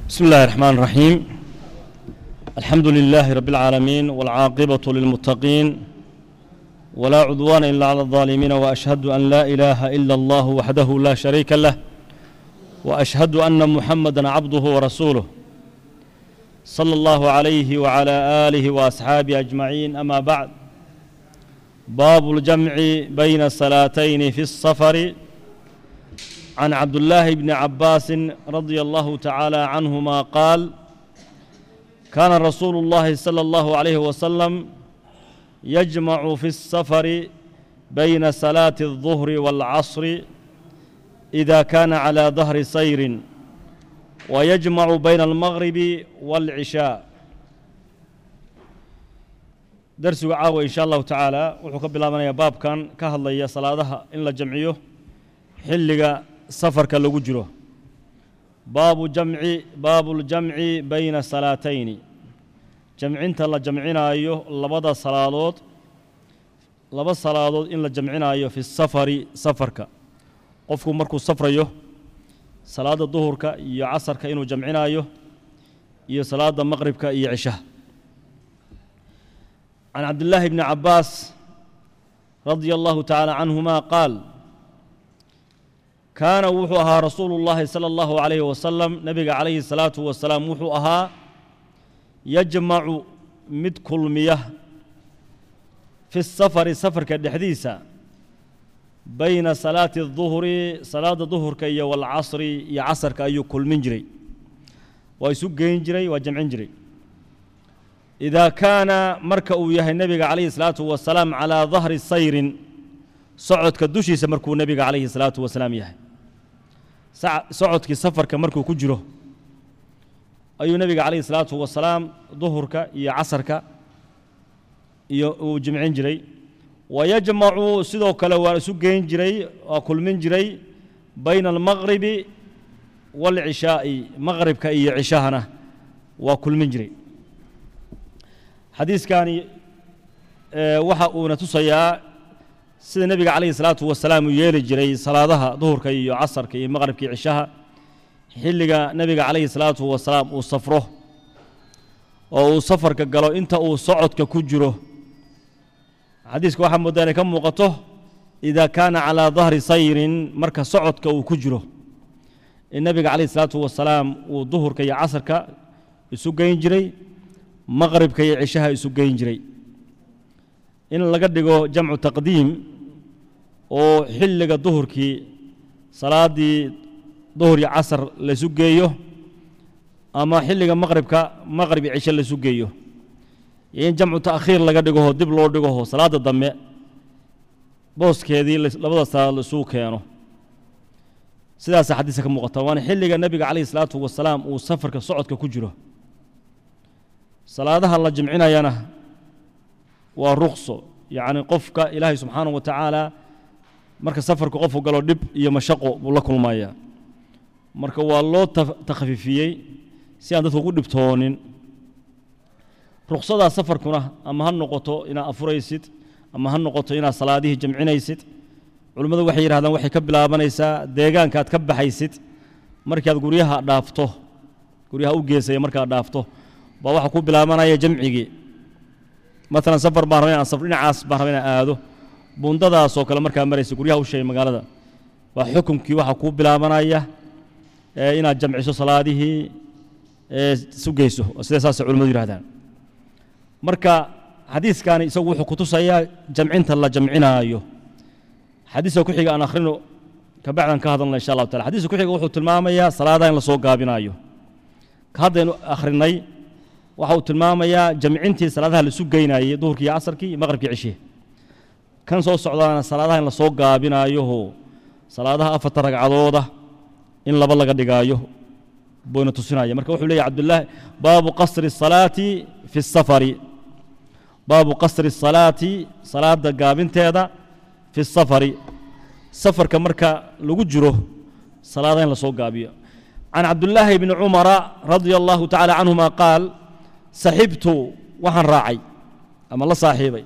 بسم الله الرحمن الرحيم الحمد لله رب العالمين والعاقبة للمتقين ولا عدوان إلا على الظالمين وأشهد أن لا إله إلا الله وحده لا شريك له وأشهد أن محمدا عبده ورسوله صلى الله عليه وعلى آله وأصحابه أجمعين أما بعد باب الجمع بين الصلاتين في السفر عن عبد الله بن عباس رضي الله تعالى عنهما قال كان رسول الله صلى الله عليه وسلم يجمع في السفر بين صلاة الظهر والعصر إذا كان على ظهر سير ويجمع بين المغرب والعشاء درسgu caawa in sha allahu tacaala wuxuu ka bilaabanayaa baabkan ka hadlaya salaadaha in la jamciyo xilliga safarka lagu jiro baabu jamci baabuljamci bayna salaatayni jamcinta la jamcinaayo labada salaadood laba salaadood in la jamcinaayo fi safari safarka qofku markuu safrayo salaadda duhurka iyo casarka inuu jamcinaayo iyo salaadda maqribka iyo cishaha can cabdillaahi bni cabbaas radia allahu tacaala canhuma qaal kaana wuxuu ahaa rasuulu llaahi sala allahu calayhi wasalam nebiga calayhi salaatu wasalaam wuxuu ahaa yajmacu mid kulmiya fi safari safarka dhexdiisa bayna salaati aduhri salaadda duhurka iyo walcasri iyo casarka ayuu kulmin jiray waa isu geyn jiray waa jamcin jiray idaa kaana marka uu yahay nebiga calayhi salaatu wasalaam calaa dahri sayrin socodka dushiisa markuu nebiga calayhi salaatu wasalaam yahay socodkii safarka markuu ku jiro ayuu nebiga calayhi salaatu wasalaam duhurka iyo casarka iyo uu jimcin jiray wayajmacu sidoo kale waa isu geyn jiray waa kulmin jiray bayna almaqribi waalcishaa'i maqribka iyo cishahana waa kulmin jiray xadiiskani waxa uuna tusayaa sida nebiga calayhi salaatu wasalaam uu yeeli jiray salaadaha duhurka iyo casarka iyo maqribka iyo cishaha xilliga nebiga calayhi salaatu wasalaam uu safro oo uu safarka galo inta uu socodka ku jiro xadiiska waxaa moodaa inay ka muuqato idaa kaana calaa dahri sayrin marka socodka uu ku jiro in nebiga calayhi salaatu wasalaam uu duhurka iyo casarka isu geyn jiray maqribka iyo cishaha isu geyn jiray in laga dhigo jamcu taqdiim oo xilliga duhurkii salaaddii duhur iyo casar laysu geeyo ama xilliga maqribka maqrib iyo cisho laysu geeyo iyo in jamcu ta'khiir laga dhigoho dib loo dhigoho salaadda dambe booskeedii labada salaad laisuu keeno sidaasa xadiiska ka muuqata waana xilliga nebiga calayhi salaatu wasalaam uu safarka socodka ku jiro salaadaha la jimcinayana waa rukso yacni qofka ilaahay subxaanahu wa tacaala marka safarku qofku galo dhib iyo mashaqo buu la kulmaya marka waa loo takhfiifiyey si aan dadku ugu dhibtoonin ruksadaa safarkuna ama ha noqoto inaad afuraysid ama ha noqoto inaad salaadihii jamcinaysid culimmadu waxay yidhahdaan waxay ka bilaabanaysaa deegaanka aad ka baxaysid markii aad guryaha dhaafto guryaha u geesaya markaad dhaafto baa waxaa ku bilaabanaya jamcigii maalan safar baan raba inaan safr dhinacaas baan raba inaan aado bundadaasoo kale markaa maraysa guryaha u sheegay magaalada waa xukunkii waxaa kuu bilaabanaya inaad jamciso salaadihii isu geyso sida saasay culimmadu yidhahdaan marka xadiiskani isagu wuxuu kutusayaa jamcinta la jamcinaayo xadiiska ku xiga aan akhrino kabacdan ka hadalna insha allahu taala xadiiska ku xiga wuxuu tilmaamayaa salaadaha in la soo gaabinaayo ka haddaynu akhrinay waxa uu tilmaamayaa jamcintii salaadaha laisu geynayey duhurkii iyo casarkii iyo maqribkii cishihi kan soo socdaana salaadaha in la soo gaabinaayoho salaadaha afarta ragcadooda in laba laga dhigaayo buyna tusinaya marka wuxuu leeyahy cabdulaahi baabu qasri الsalaati fi الsafari baabu qasri الsalaati salaada gaabinteeda fi الsafari safarka marka lagu jiro salaadaha in la soo gaabiyo can cabdulaahi bni cumara radia allahu tacala canhuma qaal saxibtu waxaan raacay ama la saaxiibay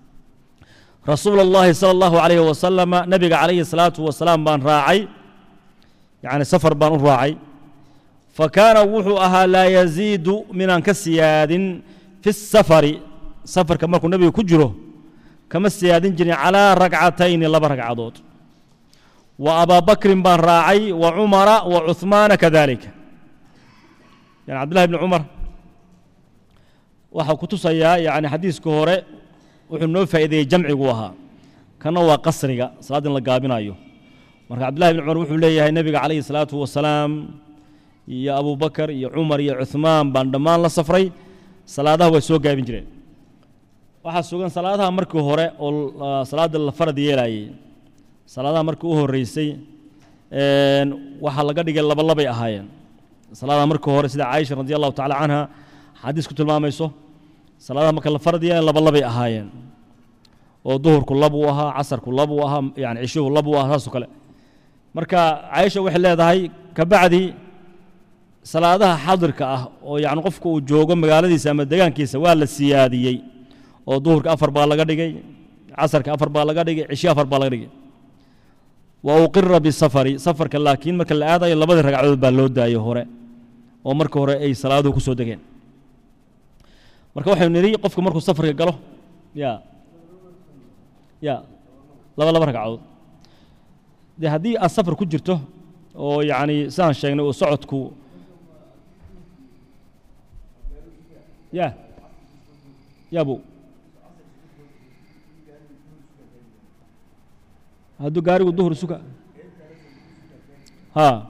rasuula اllahi salى اllahu alayh wasalama nebiga calayhi الsalaatu wasalaam baan raacay yacni safar baan u raacay fakaana wuxuu ahaa laa yaziidu minaan ka siyaadin fi safari safarka markuu nebiga ku jiro kama siyaadin jirin calaa ragcatayni laba ragcadood wa abaa bakrin baan raacay wa cumara wa cuhmaana kadalika yani cabdillahi bni cumar waxaa ku tusayaa yani xadiiska hore wuxuu noo faa'iideeyey jamcigu ahaa kana waa qasriga salaad in la gaabinayo marka cabdillahi bni cumar wuxuu leeyahay nebiga calayhi salaatu wasalaam iyo abubakar iyo cumar iyo cuhmaan baan dhammaan la safray salaadaha way soo gaabin jireen waxaa sugan salaadaha markii hore oo salaada la farad yeelayey salaadaha markii u horeysay waxaa laga dhigay labalabay ahaayeen salaadaha markii hore sida caaisha radi allahu tacala canha xadiis ku tilmaamayso salaadaha marka la farad yeelay labalabay ahaayeen oo duhurku labuu ahaa casarku labuu ahaa yani cishuhu labuu ahaa saasoo kale marka caaisha waxay leedahay kabacdi salaadaha xadirka ah oo yani qofka uu joogo magaaladiisa ama degaankiisa waa la siyaadiyey oo duhurka afar baa laga dhigay casarka afar baa laga dhigay cishi afar baa laga dhigay wa uqira bisafari safarka laakiin marka la aadayo labadii ragcadood baa loo daayey hore oo marka hore ay salaaduhu ku soo degeen marka waxaynu nidhi qofku markuu safarka galo ya ya laba laba ragcadood dee haddii aad safar ku jirto oo yacni sidaan sheegnay uu socodku ya yabu hadduu gaarigu duhur suka ha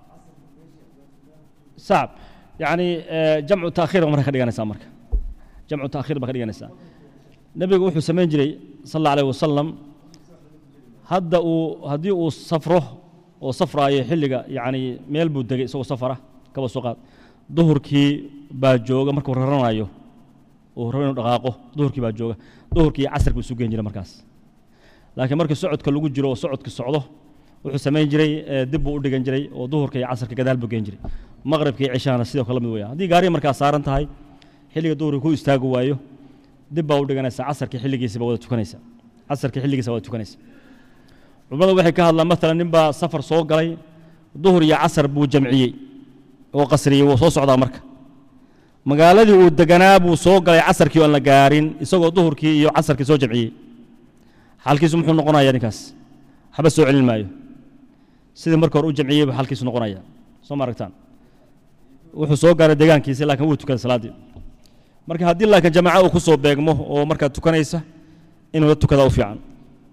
sacab yacni jamcu taakhiir ba marka ka dhiganaysaa marka jamcu taakhiir baa ka dhiganaysaa nebigu wuxuu samayn jiray sal alla alayh wasalam hadda uu haddii uu safro oo safraayo xilliga yacni meel buu degay isagoo safara kaba soo qaad duhurkii baa jooga markuu raranayo uu rabo inuu dhaqaaqo duhurkii baa jooga duhurkii iyo casarka buu isu geen jiray markaas laakiin markii socodka lagu jiro oo socodka socdo wuxuu samayn jiray dib buu u dhigan jiray oo duhurka iyo casarka gadaal buu geen jiray maqribka iyo cishahana sidoo kale mid weya haddii gaariga markaa saaran tahay xilliga duhurka ku istaagi waayo dib baa u dhiganaysaa casarka xilligiisaba wada tukanaysa casarka xilligiisa wada tukanaysa culimmadu waxay ka hadlaan maalan nin baa safar soo galay duhur iyo casar buu jamciyey oo qasriyey wuu soo socdaa marka magaaladii uu deganaa buu soo galay casarkii oo aan la gaarin isagoo duhurkii iyo casarkii soo jamciyey xalkiisu muxuu noqonayaa ninkaas waxba soo celin maayo sidii marka hore u jamciyey buu xalkiisu noqonaya soo ma aragtaan wuxuu soo gaaray degaankiisi laakiin wuu tukaday salaaddii marka haddii laakiin jamaaco uu ku soo beegmo oo markaa tukanaysa inuu la tukadaa u fiican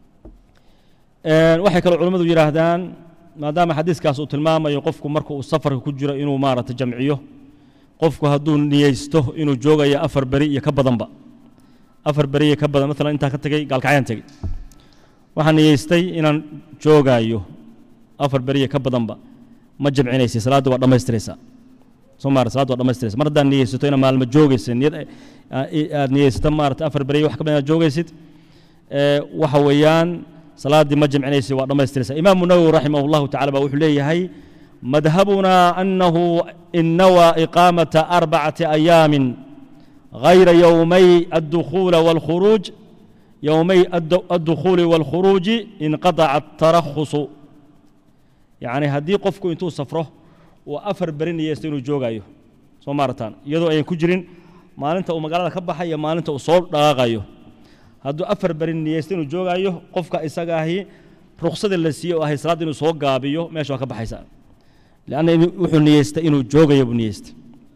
waxay kaloo culimmadu yidhaahdaan maadaama xadiiskaas uu tilmaamayo qofku marka uu safarka ku jiro inuu maaragtay jamciyo qofku hadduu niyeysto inuu joogayo afar beri iyo ka badanba afar beri iyo ka badan maalan intaan ka tegey gaalkacyaan tegey waxaan niyeystay inaan joogaayo afar beri iyo ka badanba ma jamcinaysa salaadda waa dhammaystiraysaa soo maara salaadda waa dhammaystiraysa mar haddaad niyeysato inaad maalmo joogaysa niyad aad niyeysato maarata afar beri wax ka badan inaad joogaysid waxa weeyaan salaaddii ma jamcinaysa waa dhammaystiraysa imaamu nawowi raximah allahu tacala baa wuxuu leeyahay madhabunaa annahu in nawaa iqaamata arbacati ayaamin غayra yowmay addukhuula wاlkhuruuj yowmay addukhuuli wاlkhuruuji inqadaca atarakhusu yacni haddii qofku intuu safro uu afar beri niyeysto inuu joogayo soo maarataan iyadoo ayan ku jirin maalinta uu magaalada ka baxay iyo maalinta uu soo dhaqaaqayo hadduu afar beri niyeysto inuu joogaayo qofka isaga ahi ruksadii la siiye oo ahay salaadda inuu soo gaabiyo meesha waa ka baxaysa leanna wuxuu niyeystay inuu joogayo buu niyeystay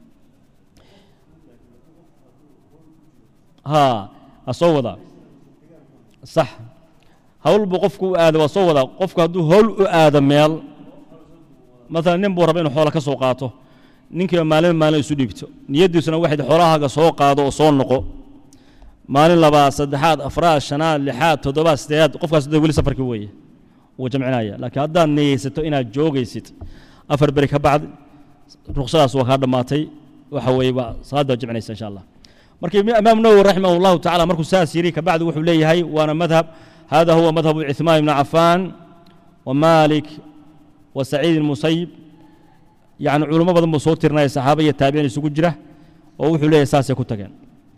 haa ha soo wadaa sax hawl buu qofku u aada waa soo wadaa qofku hadduu hawl u aado meel maalan nin buu raba inuu xoola ka soo qaato ninkiiba maalin maalin isu dhiibto niyaddiisuna waxayd xoolahaaga soo qaado oo soo noqo maalin labaad saddexaad afraad shanaad lixaad toddobaad sideedaad qofkaas de weli safarkii weeye wuu jamcinaya laakiin haddaad niyeysato inaad joogaysid afar beri ka bacdi ruksadaas waa kaa dhammaatay waxa weeye waa salaadda jamcinaysa insha allah marka imaam nawowi raximah allahu tacala markuu saas yidhi kabacdi wuxuu leeyahay waana madhab hada huwa madhabu cuثmaan ibni cafaan wa malik wa saciid musayib yani culimo badan buu soo tirinaya saxaaba iyo taabiciin isugu jira oo wuxuu leeyahay saasay ku tageen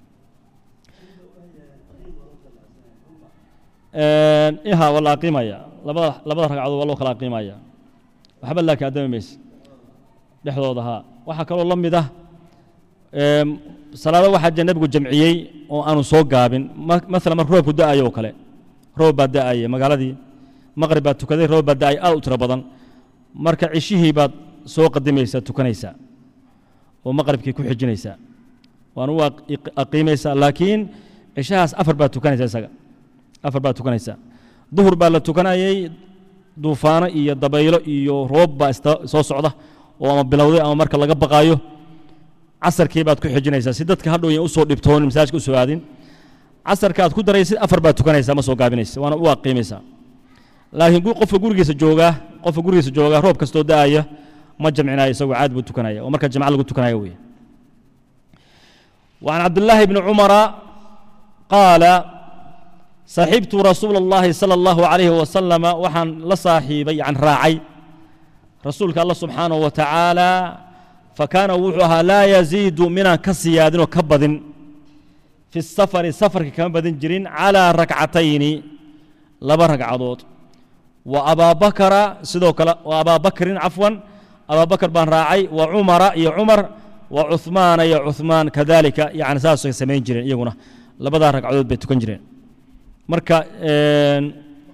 iha waa la aqiimaya labada labada ragcadood waa loo kala aqiimaya waxba laakiin addami mayse dhexdooda haa waxaa kaloo la mid ah em, salaado waxaa jira nebigu jamciyey oo aanu soo gaabin ma- maalan marka roobku da'ayo oo kale roob baa da'aya magaaladii maqrib baad tukaday roob baa da'ay aad u tiro badan marka cishihii baad soo qadimaysaa tukanaysaa oo maqribkii ku xijinaysaa waana u aq- iq- aqiimaysaa laakiin cishahaas afar baad tukanaysaa isaga afar baad tukanaysaa duhur baa la tukanayay duufaano iyo dabaylo iyo roob baa ista soo socda oo ama bilowday ama marka laga baqaayo casarkii baad ku xijinaysaa si dadka hadhow yan usoo dhibtoonin masaajka usoo aadin casarka aad ku daraysid afar baad tukanaysaa ma soo gaabinaysa waana u aqiimaysaa laakiin gu- qofka gurigiisa joogaa qofka gurigiisa joogaa roob kastoo da'aya ma jamcinayo isagoo caad buu tukanaya oo marka jamca lagu tukanaya weeye وعن عبد الله بن عمر قال صحبت رسول الله صلى الله عليه وسلم وحن لصاحبي عن راعي رسولك الله سبحانه وتعالى فكان وحوها لا يزيد من كسياد وكبد في السفر سفر كما بدن جرين على ركعتين لبا ركعدود وأبا بكر سدوك وأبا بكر عفوا أبا بكر بن راعي وعمر يا عمر وعثمان يا عثمان كذلك يعني ساس سمين جرين يقولنا لبدا ركعدود بيتكن جرين marka een,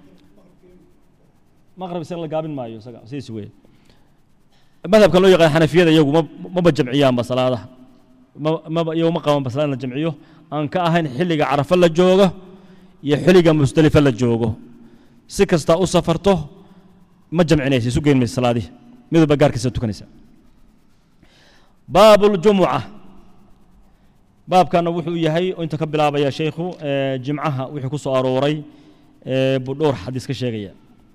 maqrib isaga la gaabin maayo isaga sidiis weeye madhabka loo yaqaan xanafiyada iyagu ma maba jamciyaanba salaadaha ma- maba iyagu ma qabanba salaad in la jamciyo aan ka ahayn xilliga carafa la joogo iyo xilliga musdelifa la joogo si kasta u safarto ma jamcinaysa isu geyn maysa salaadihi midwalba gaarkiisa tukanaysa baabu ljumuca baabkana wuxuu yahay oo inta ka bilaabaya sheykhu ee, jimcaha wixii ku soo arooray ee, buu dhowr xadiis ka sheegaya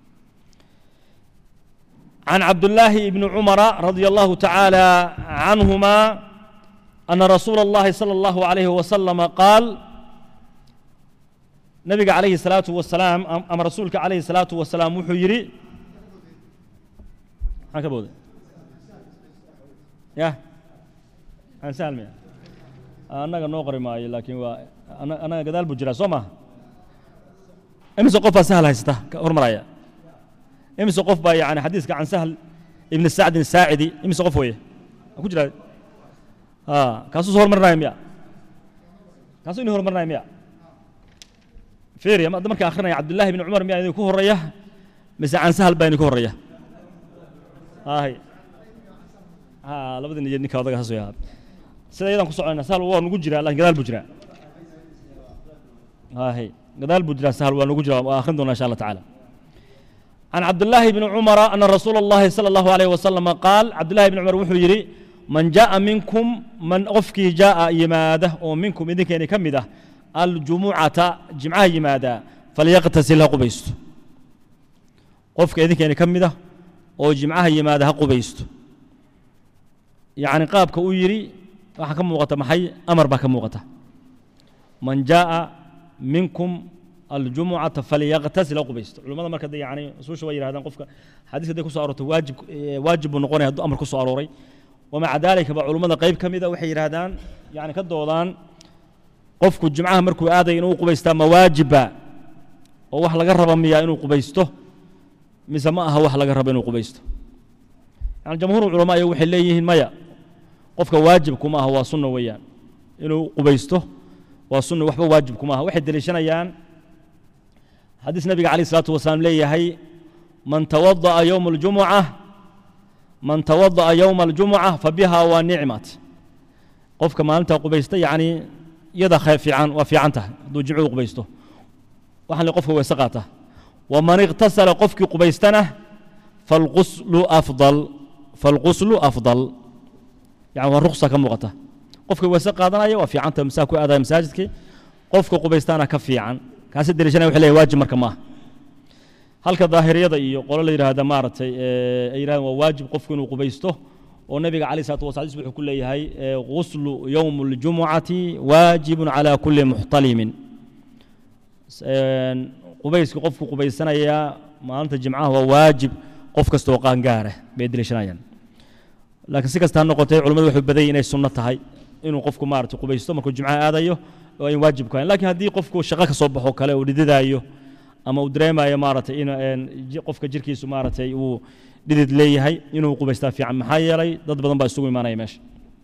عن عبد الله بن عمر رضي الله تعالى عنهما أن رسول الله صلى الله عليه وسلم قال نبي عليه الصلاة والسلام أم أم رسولك عليه الصلاة والسلام وحيري هكذا بود يا أنا سالم أنا نقري معي لكن وا- أنا أنا قدال بجرا سوما إمس قفا سهل هيستا هرمرايا إمس قف با يعني حديثك عن سهل ابن السعد الساعدي إمس قف ويه أكو جرا آه كاسو صور مرنا يميا كاسو إنه مرنا يميا فيريا ما دمرك آخرنا يا عبد الله بن عمر ميا يكون الريا بس عن سهل بين يكون الريا هاي ها لابد إن يجني كذا كاسو يا sida iyadan ku soconayna sahal waa nugu jiraa laakiin gadaal buu jiraa هاي قدال بجرا سهل ونقول وآخذ إن شاء الله تعالى عن عبد الله بن عمر أن رسول الله صلى الله عليه وسلم قال عبد الله بن عمر وحو يري من جاء منكم من أفكي جاء يماده ومنكم إذن كان كمده الجمعة جمعة يماده فليغتسل قبيست قفك إذن كان كمده وجمعة يماده قبيست يعني قابك ويري وحكم موقته محي أمر بك موقته من جاء منكم الجمعة فليغتسل قبيست علماء مركز يعني سوش وير هذا قفك حديث ده كسو أروت واجب واجب نقول هذا أمر كسو أروري ومع ذلك علماء قيب كم إذا وحي هذان يعني كدودان قفك الجمعة مركو هذا إنه قبيستا مواجبة ووح لقرب ميا إنه قبيسته مسماها وح لقرب إنه قبيسته يعني جمهور العلماء يوحي ليهن ميا قفك واجب كما هو سنة ويان إنه قبيسته وسنة وحبة واجب كما هو واحد دليشنا يان حديث النبي عليه الصلاة والسلام ليه هي من توضأ يوم الجمعة من توضأ يوم الجمعة فبها ونعمت قف كما أنت قبيسته يعني يدا خير في عن وفي عنته دو جمعه قبيسته وحن قفه وسقاته ومن اغتسل قفك قبيستنه فالغسل أفضل فالغسل أفضل يعني والرخصة كم وقته قفك وسقاته وفي عنته مساكو هذا مساجدك قفك قبيستانه كفي عن kaasi daliishana wuxuu leeyahay waajib marka maaha halka daahiriyada iyo qolo la yidhaahda maaragtay ay yidhahdeen waa waajib qofku inuu qubaysto oo nabiga calayh salatu wasalaam wuxuu ku leeyahay ghuslu yowm اljumucati waajibun calaa kulli muxtalimin qubayska qofku qubaysanaya maalinta jimcaha waa waajib qof kastoo qaangaara bay daliishanayaan laakiin si kasta ha noqotee culimmadu waxay badayay inay sunno tahay inuu qofku maaragtay qubaysto markuu jimcaha aadayo oo ayn waajib ku hayn laakiin haddii qofku shaqo ka soo baxo kale uu dhididaayo ama uu dareemayo maaragtay in qofka jirkiisu maaragtay uu dhidid leeyahay inuu qubaystaa fiican maxaa yeelay dad badan baa isugu imaanaya meesha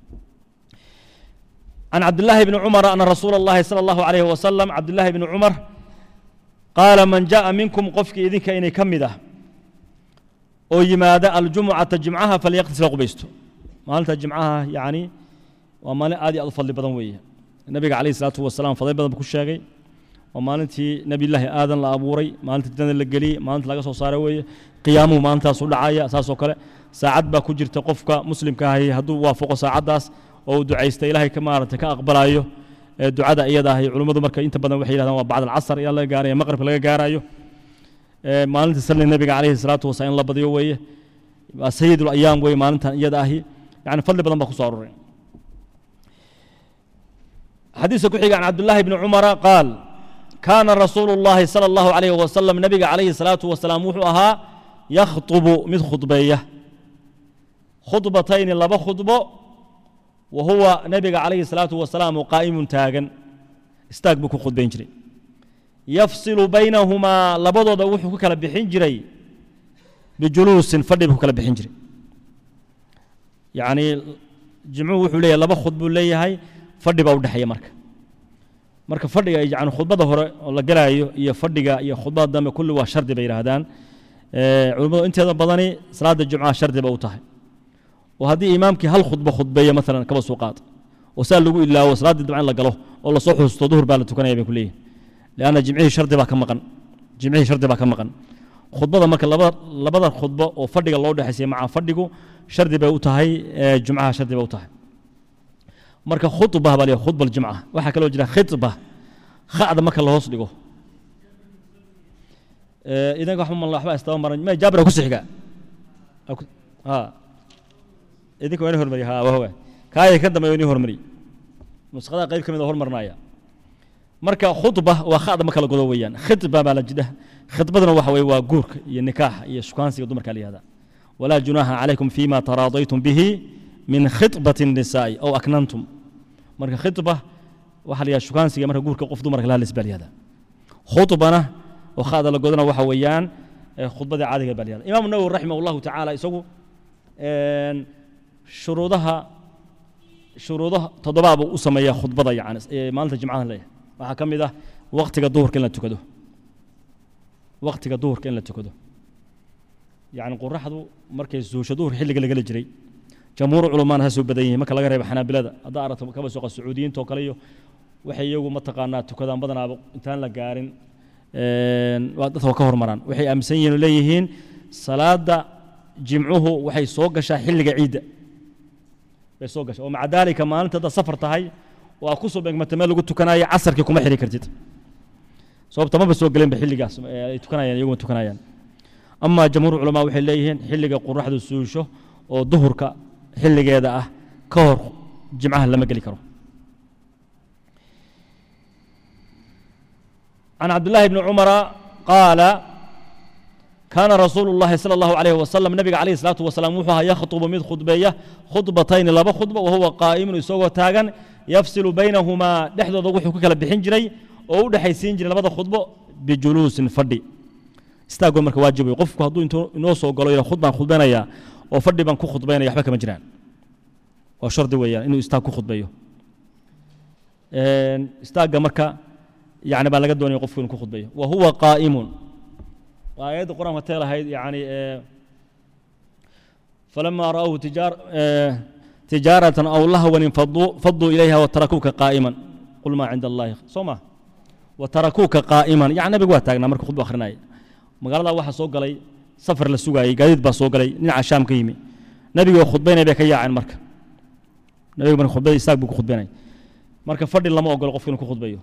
عن عبد الله بن عمر أن رسول الله صلى الله عليه وسلم عبد الله بن عمر قال من جاء منكم قفك إذنك إني كمده oo yimaada aljumucata jimcaha falyaqtisla qubaysto maalinta jimcaha yani waa maalin aad iyo aad u fadli badan weeye nabiga calayhi salaatu wasalaam fadli badan buu ku sheegay waa maalintii nebiyullaahi aadan la abuuray maalintii jannada la geliyey maalinta laga soo saaray weeye qiyaamuhu maalintaas u dhacaya saasoo kale saacad baa ku jirta qofka muslimka ahi hadduu waafaqo saacaddaas oo uu ducaysta ilaahay ka maaragtay ka aqbalayo ee ducada iyada ahi culummadu marka inta badan waxay yidhahdaan waa bacd alcasr ilaa laga gaarayo maqribka laga gaarayo maalinta salli nabiga calayhi salaatu wasalaam in la badiyo weeye waa sayid ayaam weeye maalintan iyada ahi yani fadli badan baa ku soo aroray xadiiska ku xiga can cabdullaahi bni cumara qaal kaana rasuulu llahi sala allahu calayhi wasalam nabiga calayhi salaatu wasalaam wuxuu ahaa yakhطubu mid khudbeeya khudbatayni laba khudbo wa huwa nabiga calayhi salaatu wasalaam qaa'imun taagan istaag buu ku khudbayn jiray yafsilu baynahumaa labadooda wuxuu ku kala bixin jiray bijuluusin fadhi buu ku kala bixin jiray yacni jimcuhu wuxuu leeyahay laba khud buu leeyahay fadhi baa u dhexeeya marka marka fadhiga yani khudbada hore oo la gelaayo iyo fadhiga iyo khudbada dambe kulli waa shardi bay yidhaahdaan culimmadu inteeda badani salaada jumcaha shardi ba u tahay oo haddii imaamkii hal khudbo khudbeeya maalan kaba soo qaad oo saa lagu ilaawo salaaddii dabcan la galo oo lasoo xusuusto duhur baa la tukanaya bay ku leeyihin لأن جمعيه شرط baa ka maqan جمعيه شرط baa ka maqan khudbada marka laba labada khudbo oo fadhiga loo dhexaysay maca fadhigu shardi bay u tahay jumcaha shardi bay u tahay marka khudba baa leeyahay khudba aljumca waxaa kaloo jira khitba kha'da marka la hoos dhigo idanka waxba mal waxba istaba maran ma jaabira ku sixiga ha idinka waa inii hormariya ha waa kaaya ka dambeeya inii hormariy nuskhada qayb ka mid a hormarnaya marka khudba waa khada ma kala godo weeyaan khidba baa la jidha khidbaduna waxa weye waa guurka iyo nikaaxa iyo shukaansiga dumarka la yihahda walaa junaaha calaykum fima taraadaytum bihi min khidbati الnisaa'i aw aknantum marka khidba waxa la yihahda shukaansiga marka guurka qof dumarka la hadlays baa la yihahda khudbana oo khada la godona waxa weeyaan khudbadii caadiga baa la yihahda imaamu nawowi raximah allahu tacaala isagu shuruudaha shuruudaha toddobaad buu u sameeyaa khudbada yani maalinta jimcaha leeyahay waxaa ka mid ah waktiga duhurka in la tukado waktiga duhurka in la tukado yacni qoraxdu markay suusho duhur xilliga lagala jiray jamhuur culamaana ha soo badan yihiin marka laga reebo xanaabilada haddaa aragto kaba sooqa sacuudiyiinta oo kale iyo waxay iyagu mataqaanaa tukadaan badanaaba intaan la gaarin dadka waa ka hormaraan waxay aaminsan yihiin oo leeyihiin salaada jimcuhu waxay soo gashaa xilliga ciidda bay soo gashaa oo maca daalika maalinta haddaad safar tahay oo aad ku soo beegmata meel lagu tukanayo casarkii kuma xiri kartid sababta maba soo gelenba xilligaas ay tukanayaan iyaguma tukanayaan amaa jamhuur culamaa waxay leeyihiin xilliga qoraxdu suusho oo duhurka xilligeeda ah ka hor jimcaha lama geli karo can cabdillaahi bni cumara qaala kaana rasuulu llahi sala allahu calayhi wasalam nabiga calayhi salaatu wasalaam wuxuu ahaa yakhtubu mid khudbeeya khudbatayni laba khudba wahuwa qaa'imun isagoo taagan yafsilu baynahumaa dhexdooda wuxuu ku kala bixin jiray oo u dhexaysiin jiray labada khudbo bijuluusin fadhi istaagoo marka waajib wey qofku hadduu intuu inoo soo galo yidha khud baan khudbaynayaa oo fadhi baan ku khudbaynaya waxba kama jiraan waa shardi weeyaan inuu istaag ku khudbayo istaagga marka yani baa laga doonaya qofku inuu ku khudbayo wa huwa qaa'imun waa aayadda qur-aanka tee lahayd yani falama ra'awhu tijaar تجارة أو لهوا فضوا, فضوا إليها وتركوك قائما قل ما عند الله صوما وتركوك قائما يعني نبي واتاغنا مركو خطبة أخرناي مقال الله واحد سوق لي سفر للسوق قايد با سوق لي نيع الشام كيمي نبي خطبين بك يا عن مركا نبي من خطبة يساق بك خطبين مركا فرد لما أقول قفكن خطبة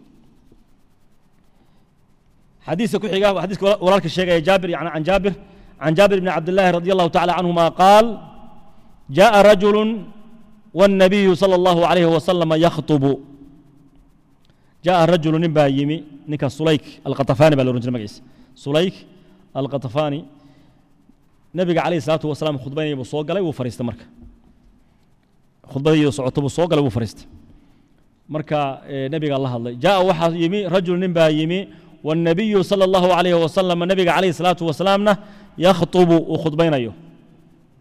حديث كحيقا حديث ولالك الشيخ جابر يعني عن جابر عن جابر بن عبد الله رضي الله تعالى عنهما قال جاء رجل والنبي صلى الله عليه وسلم يخطب جاء رجل نبا يمي نكا سليك القطفاني بالرجل مقيس سليك القطفاني نبي عليه الصلاة والسلام خطبين يبو صوق لي وفريست مركا خطبة يبو صعوت بو صوق لي وفريست مركا نبي الله الله جاء واحد يمي رجل نبا يمي والنبي صلى الله عليه وسلم النبي عليه الصلاة والسلام يخطب وخطبين أيوه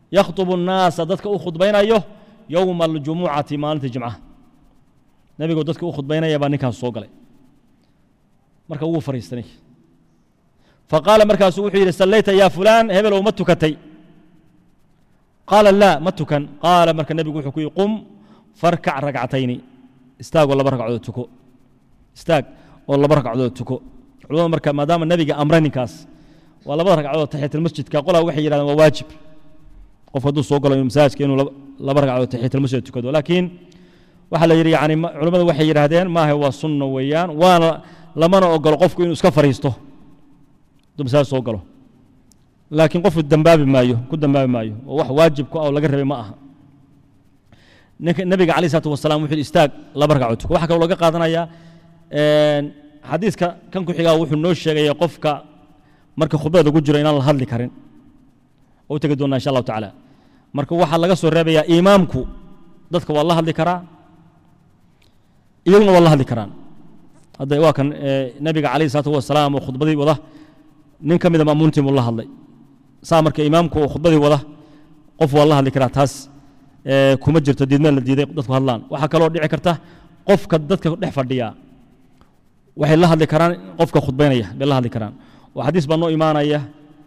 yakhطubu الnaasa dadka u khudbaynayo yowma aljumucati maalinta jimcaha nebigoo dadka u khudbaynaya baa ninkaas soo galay marka wuu fariistanay faqaala markaasuu wuxuu yidhi sallayta yaa fulaan hebelow ma tukatay qaala laa ma tukan qaala marka nebigu wuxuu ku yidhi qum farkac ragcatayni istaagoo laba ragcadood tuko istaag oo laba ragcadood tuko culamada marka maadaama nebiga amray ninkaas waa labada ragcadood taxiyatalmasjidka qolaa waxay yidhahdeen waa waajib qof hadduu soo galo masaajidka inuu laba ragcadood taxiyatalmasjid tukado laakiin waxaa la yidhi yani culamadu waxay yidhaahdeen maaha waa sunno weeyaan waana lamana ogolo qofku inuu iska fariisto hadduu masaajid soo galo laakiin qofku dambaabi maayo ku dambaabi maayo oo wax waajib ku ah oo laga rabay ma aha ninka nebiga alayh isalaatu wasalaam wuxuu istaag laba ragcadood tuko waxaa kaloo laga qaadanayaa xadiiska kan ku xigaa wuxuu noo sheegaya qofka marka khudbada lagu jiro inaan la hadli karin oo u tegi doonaa insha allahu tacaala marka waxaa laga soo reebayaa imaamku dadka waa la hadli karaa iyaguna waa la hadli karaan hadda waa kan nebiga calayh isalaatu wasalaam oo khudbadii wada nin ka mida ma'muuntiin buu la hadlay saa marka imaamku oo khudbadii wada qof waa la hadli karaa taas kuma jirto diidmeen la diiday dadku hadlaan waxaa kaloo dhici karta qofka dadka dhex fadhiya waxay la hadli karaan qofka khudbaynaya bay la hadli karaan oo xadiis baa noo imaanaya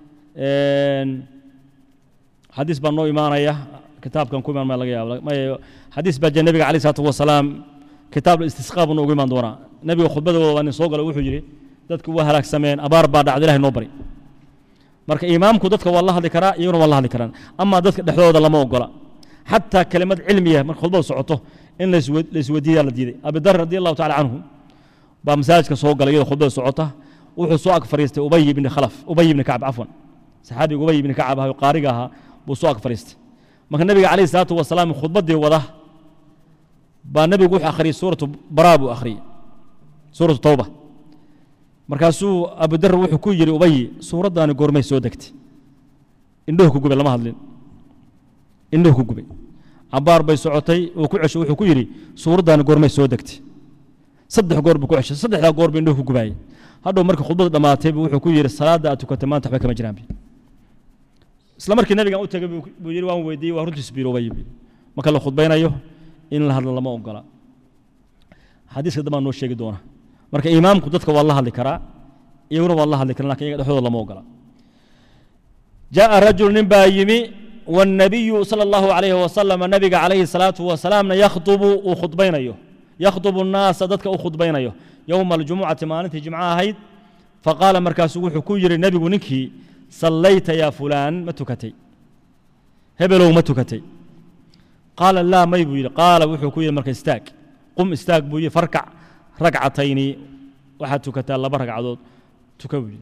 xadiis baa noo imaanaya kitaabkan ku imaan ma laga yaaba xadiis baa jee nebiga alayh isalaatu wasalaam kitaab istisqaa buu noogu imaan doonaa nebiga khudbadooda waa nin soo galo wuxuu yidhi dadku waa halaagsameen abaar baa dhacda ilahay noo bari marka imaamku dadka waa la hadli karaa iyaguna waa la hadli karaan amaa dadka dhexdooda lama ogola xataa kelimad cilmiya marka khudbada socoto in laisweydiiyaa la diiday abidar radi allahu tacala canhu baa masaajidka soo galay iyadoo khudbada socota wuxuu soo ag fariistay ubay ibni khalaf ubay ibni kacab cafwan saxaabiga ubay ibni kacab ahaa qaariga ahaa buu soo ag fariistay marka nebiga calayhi salaatu wasalaam khudbaddii wada baa nebigu wuxuu akhriyey suuratu baraa buu akhriyey suuratu tawba markaasuu abudar wuxuu ku yidhi ubay suuraddaani goormay soo degtay indhuhu ku gubay lama hadlin indhuhu ku gubay cabaar bay socotay uu ku cesho wuxuu ku yidhi suuraddaani goormay soo degtay saddex goor buu ku ceshay saddexdaa goor buu indhuhu ku gubaayey hadhow marka khudbada dhammaatay buu wuxuu ku yidhi salaadda aad tukatay maanta waxba kama jiraan isla markii nabigan u tegay buu yidhi waan weydiiyey waa runtiis biirobay marka la khudbaynayo in la hadlo lama ogola xadiiska dambaa noo sheegi doona marka imaamku dadka waa la hadli karaa iyaguna waa la hadli karaa lakin iyaga dhexdooda lama ogola jaaءa rajul nin baa yimi والنبي صلى الله عليه وسلم نبي عليه الصلاة والسلام يخطب وخطبينيه يخطب الناس ضدك وخطبينيه يوم الجمعة مالنتي جمعة هيد فقال مركز وحو كوير النبي نكي صليت يا فلان ما تكتي هبلو ما تكتي قال لا ما يبوي قال وحو كوير مركز استاك قم استاك بوي فركع ركعتين واحد تكتا الله بركع عدود تكوي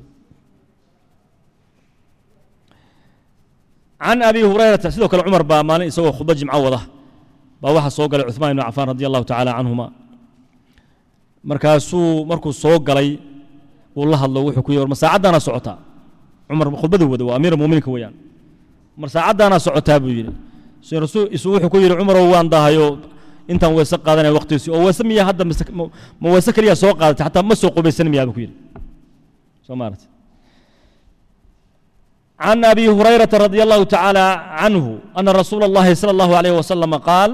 عن أبي هريرة سيدو كل عمر با مالين سوى خطبة جمعة وضح با waxa soo galay Uthman ibn Affan radiyallahu ta'ala anhuma markaasuu markuu soo galay uu la hadlo wuxuu ku yiri mar saacadana socota Umar khudbadu wada waa amiir muuminiinka weeyaan mar saacadana socota buu yiri soo rasuul isu wuxuu ku yiri Umar waan dahayo intaan weyse qaadanay waqtiisi oo weyse miya hadda ma weyse kaliya soo qaadatay hatta ma soo qubaysan miya buu ku yiri soo maartay عن ابي هريره رضي الله تعالى عنه ان رسول الله صلى الله عليه وسلم قال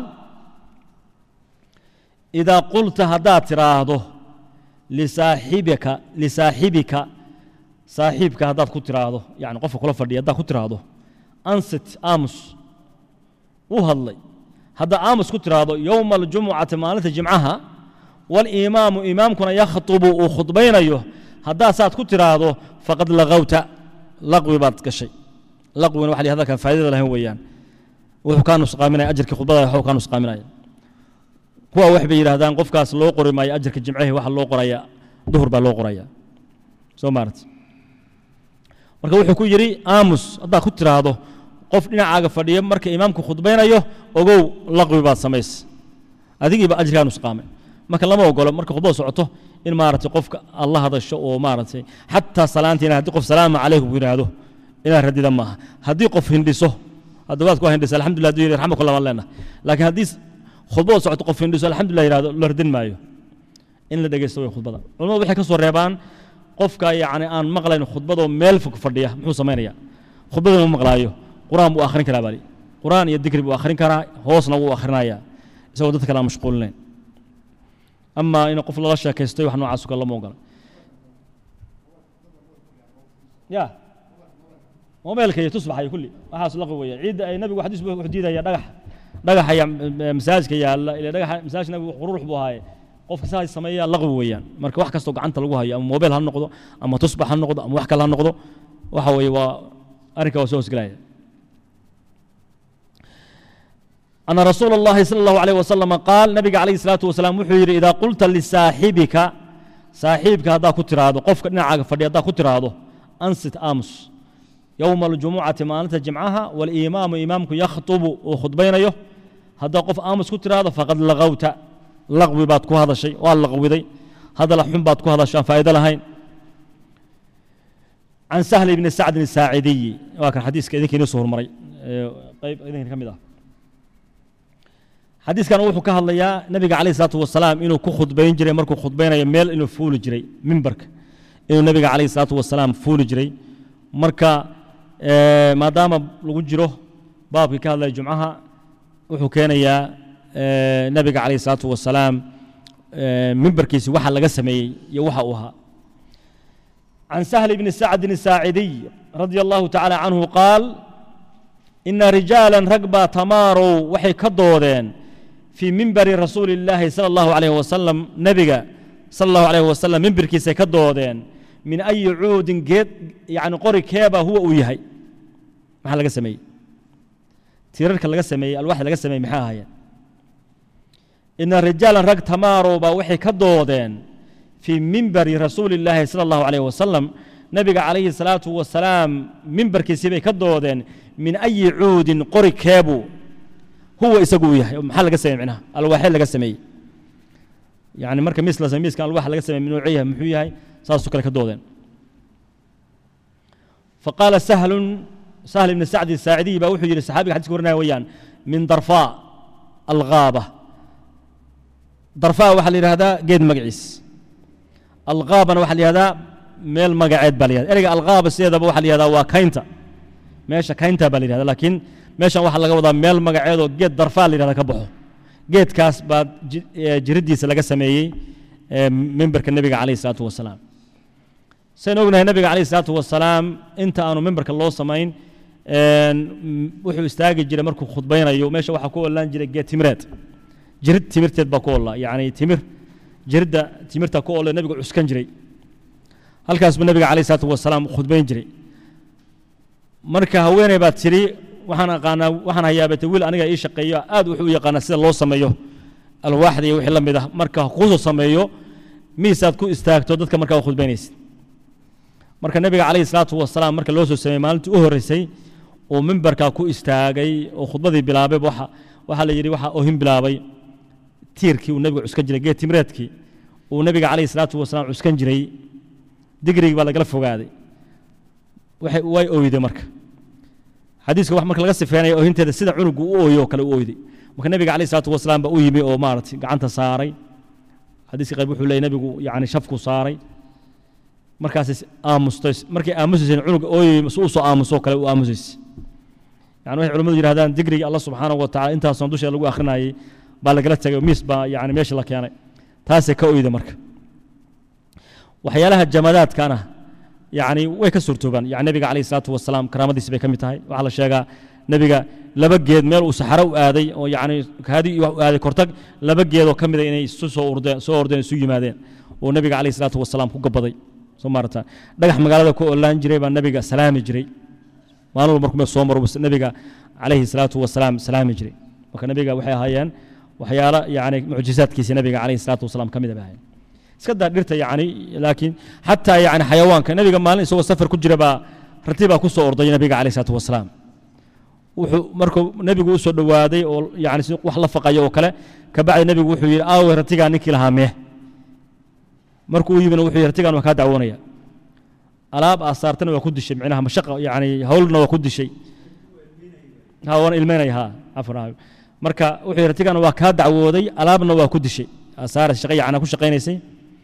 اذا قلت هدات راهده لصاحبك لصاحبك صاحبك هدات كنت راهده يعني قف كل فردي هدات كنت راهده انست امس وهلي هذا امس كنت راهده يوم الجمعه مالت جمعها والامام امامكم يخطب وخطبين ايوه هذا ساعات كنت راهده فقد لغوت laqwi baad gashay laqwina waxa hadalkan faa'iidada lahayn weeyaan wuxuu kaa nusqaaminaya ajarkii khudbada wuxuu kaa nusqaaminaya kuwa wax bay yidhaahdaan qofkaas loo qori maayo ajarka jimcahi waxa loo qoraya duhur baa loo qoraya soo maarata marka wuxuu ku yidhi aamus haddaad ku tiraahdo qof dhinacaaga fadhiyo marka imaamku khudbaynayo ogow laqwi baad samays adigiiba ajirkaa nusqaamay marka lama ogolo marka khudbada socoto in maaragtay qofka alla hadasho oo maaragtay xataa salaantiina haddii qof salaamu calaykum yidhaahdo inaad radida maaha haddii qof hindhiso hadda waad ku hindhisa alxamdulillah hadduu yidhi raxmakullah waan leenahay laakiin haddii khudbada socoto qof hindhiso alxamdulillah yidhahdo la radin maayo in la dhegeysto way khudbada culamadu waxay ka soo reebaan qofka yacni aan maqlayn khudbadoo meel fog fadhiya muxuu samaynayaa khudbada ma maqlaayo qur-aan buu akhrin karaa baali qur'aan iyo dikri buu akhrin karaa hoosna wuu akhrinayaa isagoo dadka kale aan mashquulinayn amaa in qof lala sheekaystay wax noocaas kale lama ogola ya mobeelka iyo tusbaxa iyo kulli waxaas laqi weeye ciidda ay nabigu xadiis buu wuxuu diidaya dhagax dhagaxa ya masaajidka yaalla ila dhagaxa masaajid nabigu qurux buu ahaaye qofka saas sameeya laqwi weeyaan marka wax kastoo gacanta lagu hayo ama mobeel ha noqdo ama tusbax ha noqdo ama wax kale ha noqdo waxa weeye waa arrinka waa soo hosgelaya أن رسول الله صلى الله عليه وسلم قال نبي عليه الصلاة والسلام وحير إذا قلت لصاحبك صاحبك هذا كتر هذا قفك نعاق فدي هذا كتر هذا أنست أمس يوم الجمعة ما أنت جمعها والإمام إمامك يخطب وخطبين يه هذا قف أمس كتر هذا فقد لغوت لغوي باتكو هذا الشيء واللغوي ذي هذا لحم باتكو هذا الشيء فائدة لهين عن سهل بن سعد الساعدي وكان حديث كذلك ينصهر مري طيب إذن كم ده xadiiskan wuxuu ka hadlayaa nabiga calayh isalaatu wasalaam inuu ku khudbayn jiray markuu khudbaynayo meel inuu fuuli jiray mimbarka inuu nabiga calayh isalaatu wasalaam fuuli jiray marka maadaama lagu jiro baabkii ka hadlaya jumcaha wuxuu keenayaa nabiga calayh isalaatu wasalaam mimbarkiisi waxa laga sameeyey iyo waxa uu ahaa عن سهل بن سعد الساعدي رضي الله تعالى عنه قال إن رجالا رقبا تماروا وحي كدودين في منبر رسول الله صلى الله عليه وسلم نبيا صلى الله عليه وسلم منبر كيسي كدودين من أي عود جيد يعني قري كيبا هو ويهي ما لقى سمي تيرك لقى سمي الواحد لقى سمي محاها إن الرجال رق تماروا وحي كدودين في منبر رسول الله صلى الله عليه وسلم نبي عليه الصلاة والسلام منبر كيسي كدودين من أي عود قري كيبو هو يسقوا يحيى محل لقى سمي معناها الواحد لقى سمي يعني مركب مثل سميس كان الواحد لقى سمي من نوعيه محوية ساسو كلا كدودين فقال سهل سهل بن سعد الساعدي بوحي للصحابي حديث كورنا ويان من ضرفاء الغابة ضرفاء وحل هذا قيد مقعيس الغابة وحل هذا ميل مقعد بالي هذا الغابة سيدا بوحل هذا وكاينتا ماشي كاينتا بالي هذا لكن meeshan waxaa laga wadaa meel magaceedoo geed darfaa la yidhahda ka baxo geedkaas baa jiriddiisa laga sameeyey mimbarka nebiga calayhi salaatu wasalaam sayn ognahay nebiga calayhi salaatu wasalaam inta aanu mimbarka loo samayn wuxuu istaagi jiray markuu khudbaynayo meesha waxaa ku ollaan jiray geed timireed jirid timirteed baa ku olla yacni timir jiridda timirta ku olle nebigu cuskan jiray halkaas buu nebiga calayhi salaatu wasalaam khudbayn jiray marka haweeney baa tidhi waxaan aqaanaa waxaan hayaabatay wiil aniga ii shaqeeyo aad wuxuu u yaqaanaa sida loo sameeyo alwaaxda iyo wixii la mid ah marka kuusoo sameeyo miisaad ku istaagto dadka markaa u khudbaynaysid marka nebiga calayhi salaatu wasalaam marka loo soo sameeyey maalintii u horreysay uu mimbarkaa ku istaagay oo khudbadii bilaabay waxa waxaa la yidhi waxaa ohin bilaabay tiirkii uu nebiga cuskan jiray geed timreedkii uu nebiga calayhi salaatu wasalaam cuskan jiray digrigii baa lagala fogaaday way oyday marka xadiiska wax marka laga sifeynaya oohinteeda sida cunugu u ooyo oo kale u ooyday marka nebiga calayhi salaatu wasalaam baa u yimi oo maaragtay gacanta saaray xadiiska qayb wuxuu leeyay nebigu yacni shafku saaray markaas aamustay markay aamusayseen cunuga ooyay si u soo aamusoo kale u aamusaysay yani waxay culimmadu yidhahdaan digriga allah subxaanahu wa tacaala intaasoon dusheeda lagu akhrinayay baa lagala tegay miis baa yani meesha la keenay taasay ka oyda marka waxyaalaha jamadaadkana يعني way ka suurtoobaan yani nabiga calayhi salaatu wasalaam karaamadiisi bay ka mid tahay waxaa la sheegaa nebiga laba geed meel uu saxaro u aaday oo yani kaadi u aaday kortag laba geed oo ka mida inay isu soo ordeen soo ordeen isu yimaadeen oo nebiga calayhi salaatu wasalaam ku gabaday soo maarata dhagax magaalada ku olaan jiray baa nebiga salaami jiray maalin walba markuu soo maro nebiga calayhi salaatu wasalaam salaami jiray marka nebiga waxay ahaayeen waxyaalo yani mucjizaadkiisa nebiga calayhi salaatu wasalaam ka mid bay ahaayeen iska daa dhirta yani laakiin xataa yani xayawaanka nebiga maalin isagoo safar ku jira baa rati baa ku soo orday nebiga calayh salaatu wasalaam wuxuu markuu nebigu u soo dhowaaday oo yani si wax la faqayo oo kale kabacdi nebigu wuxuu yidhi aawe ratigaa ninkii lahaa mee markuu u yimina wuxuu yidhi ratigaan waa kaa dacwoonaya alaab aasaartana waa ku dishay micnaha mashaqa yani howlna waa ku dishay ha waana ilmeynaya ha cafwan marka wuxuu yidhi ratigaan waa kaa dacwooday alaabna waa ku dishay aasaara shaqa yacnaa ku shaqaynaysay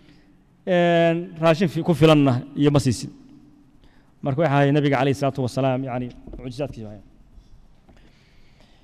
raashin ku filanna iyo ma siisin marka waxa ahay nabiga calayhi salaatu wasalaam yani mucjizaadkiisa ahayn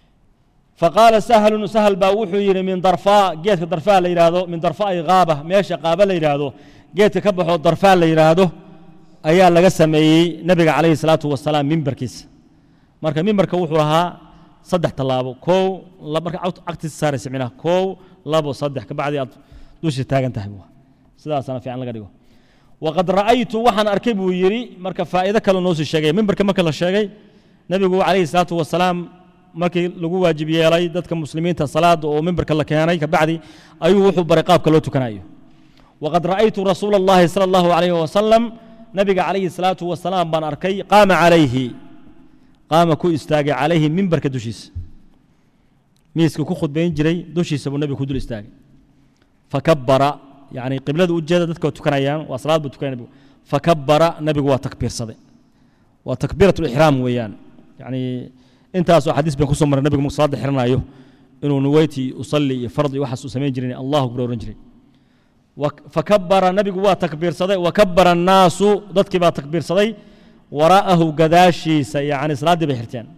faqaala sahlun sahl baa wuxuu yidhi min darfaa geedka darfaa la yidhaahdo min darfaai qaaba meesha qaaba la yidhaahdo geedka ka baxoo darfaa la yidhaahdo ayaa laga sameeyey nebiga calayhi salaatu wasalaam mimbarkiisa marka mimbarka wuxuu ahaa saddex tallaabo kow marka cagtiisa saaraysa micnaha kow labo saddex kabacdi aad dusha taagan tahay sidaasana fiican laga dhigo waqad ra'aytu waxaan arkay buu yidhi marka faa'iido kale noo sii sheegay mimbarka marka la sheegay nebigu calayhi salaatu wasalaam markii lagu waajib yeelay dadka muslimiinta salaada oo mimbarka la keenay kabacdi ayuu wuxuu baray qaabka loo tukanayo waqad ra'aytu rasuula allahi sala allahu calayhi wasalam nabiga calayhi salaatu wasalaam baan arkay qaama calayhi qaama ku istaagay calayhi mimbarka dushiisa miiska ku khudbayn jiray dushiisa buu nebigu ku dul istaagay fakabara yani qiblada ujeeda dadka tukanayaan waa salaad buu tukanaya nebigu fakabara nebigu waa takbiirsaday waa takbiirat lixraam weeyaan yani intaasoo xadiis baan kusoo maray nebigu markuu salaada xiranayo inuu nuweyti usalli iyo fardi iyo waxaas uu samayn jiray allahu akbar oran jiray fakabara nebigu waa takbiirsaday wakabara annaasu dadkii baa takbiirsaday waraa'ahu gadaashiisa yani salaaddii bay xirteen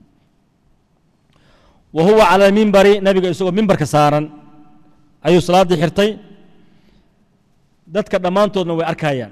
wa huwa cala almimbari nebiga isagoo mimbarka saaran ayuu salaaddii xirtay dadka dhammaantoodna way arkayaan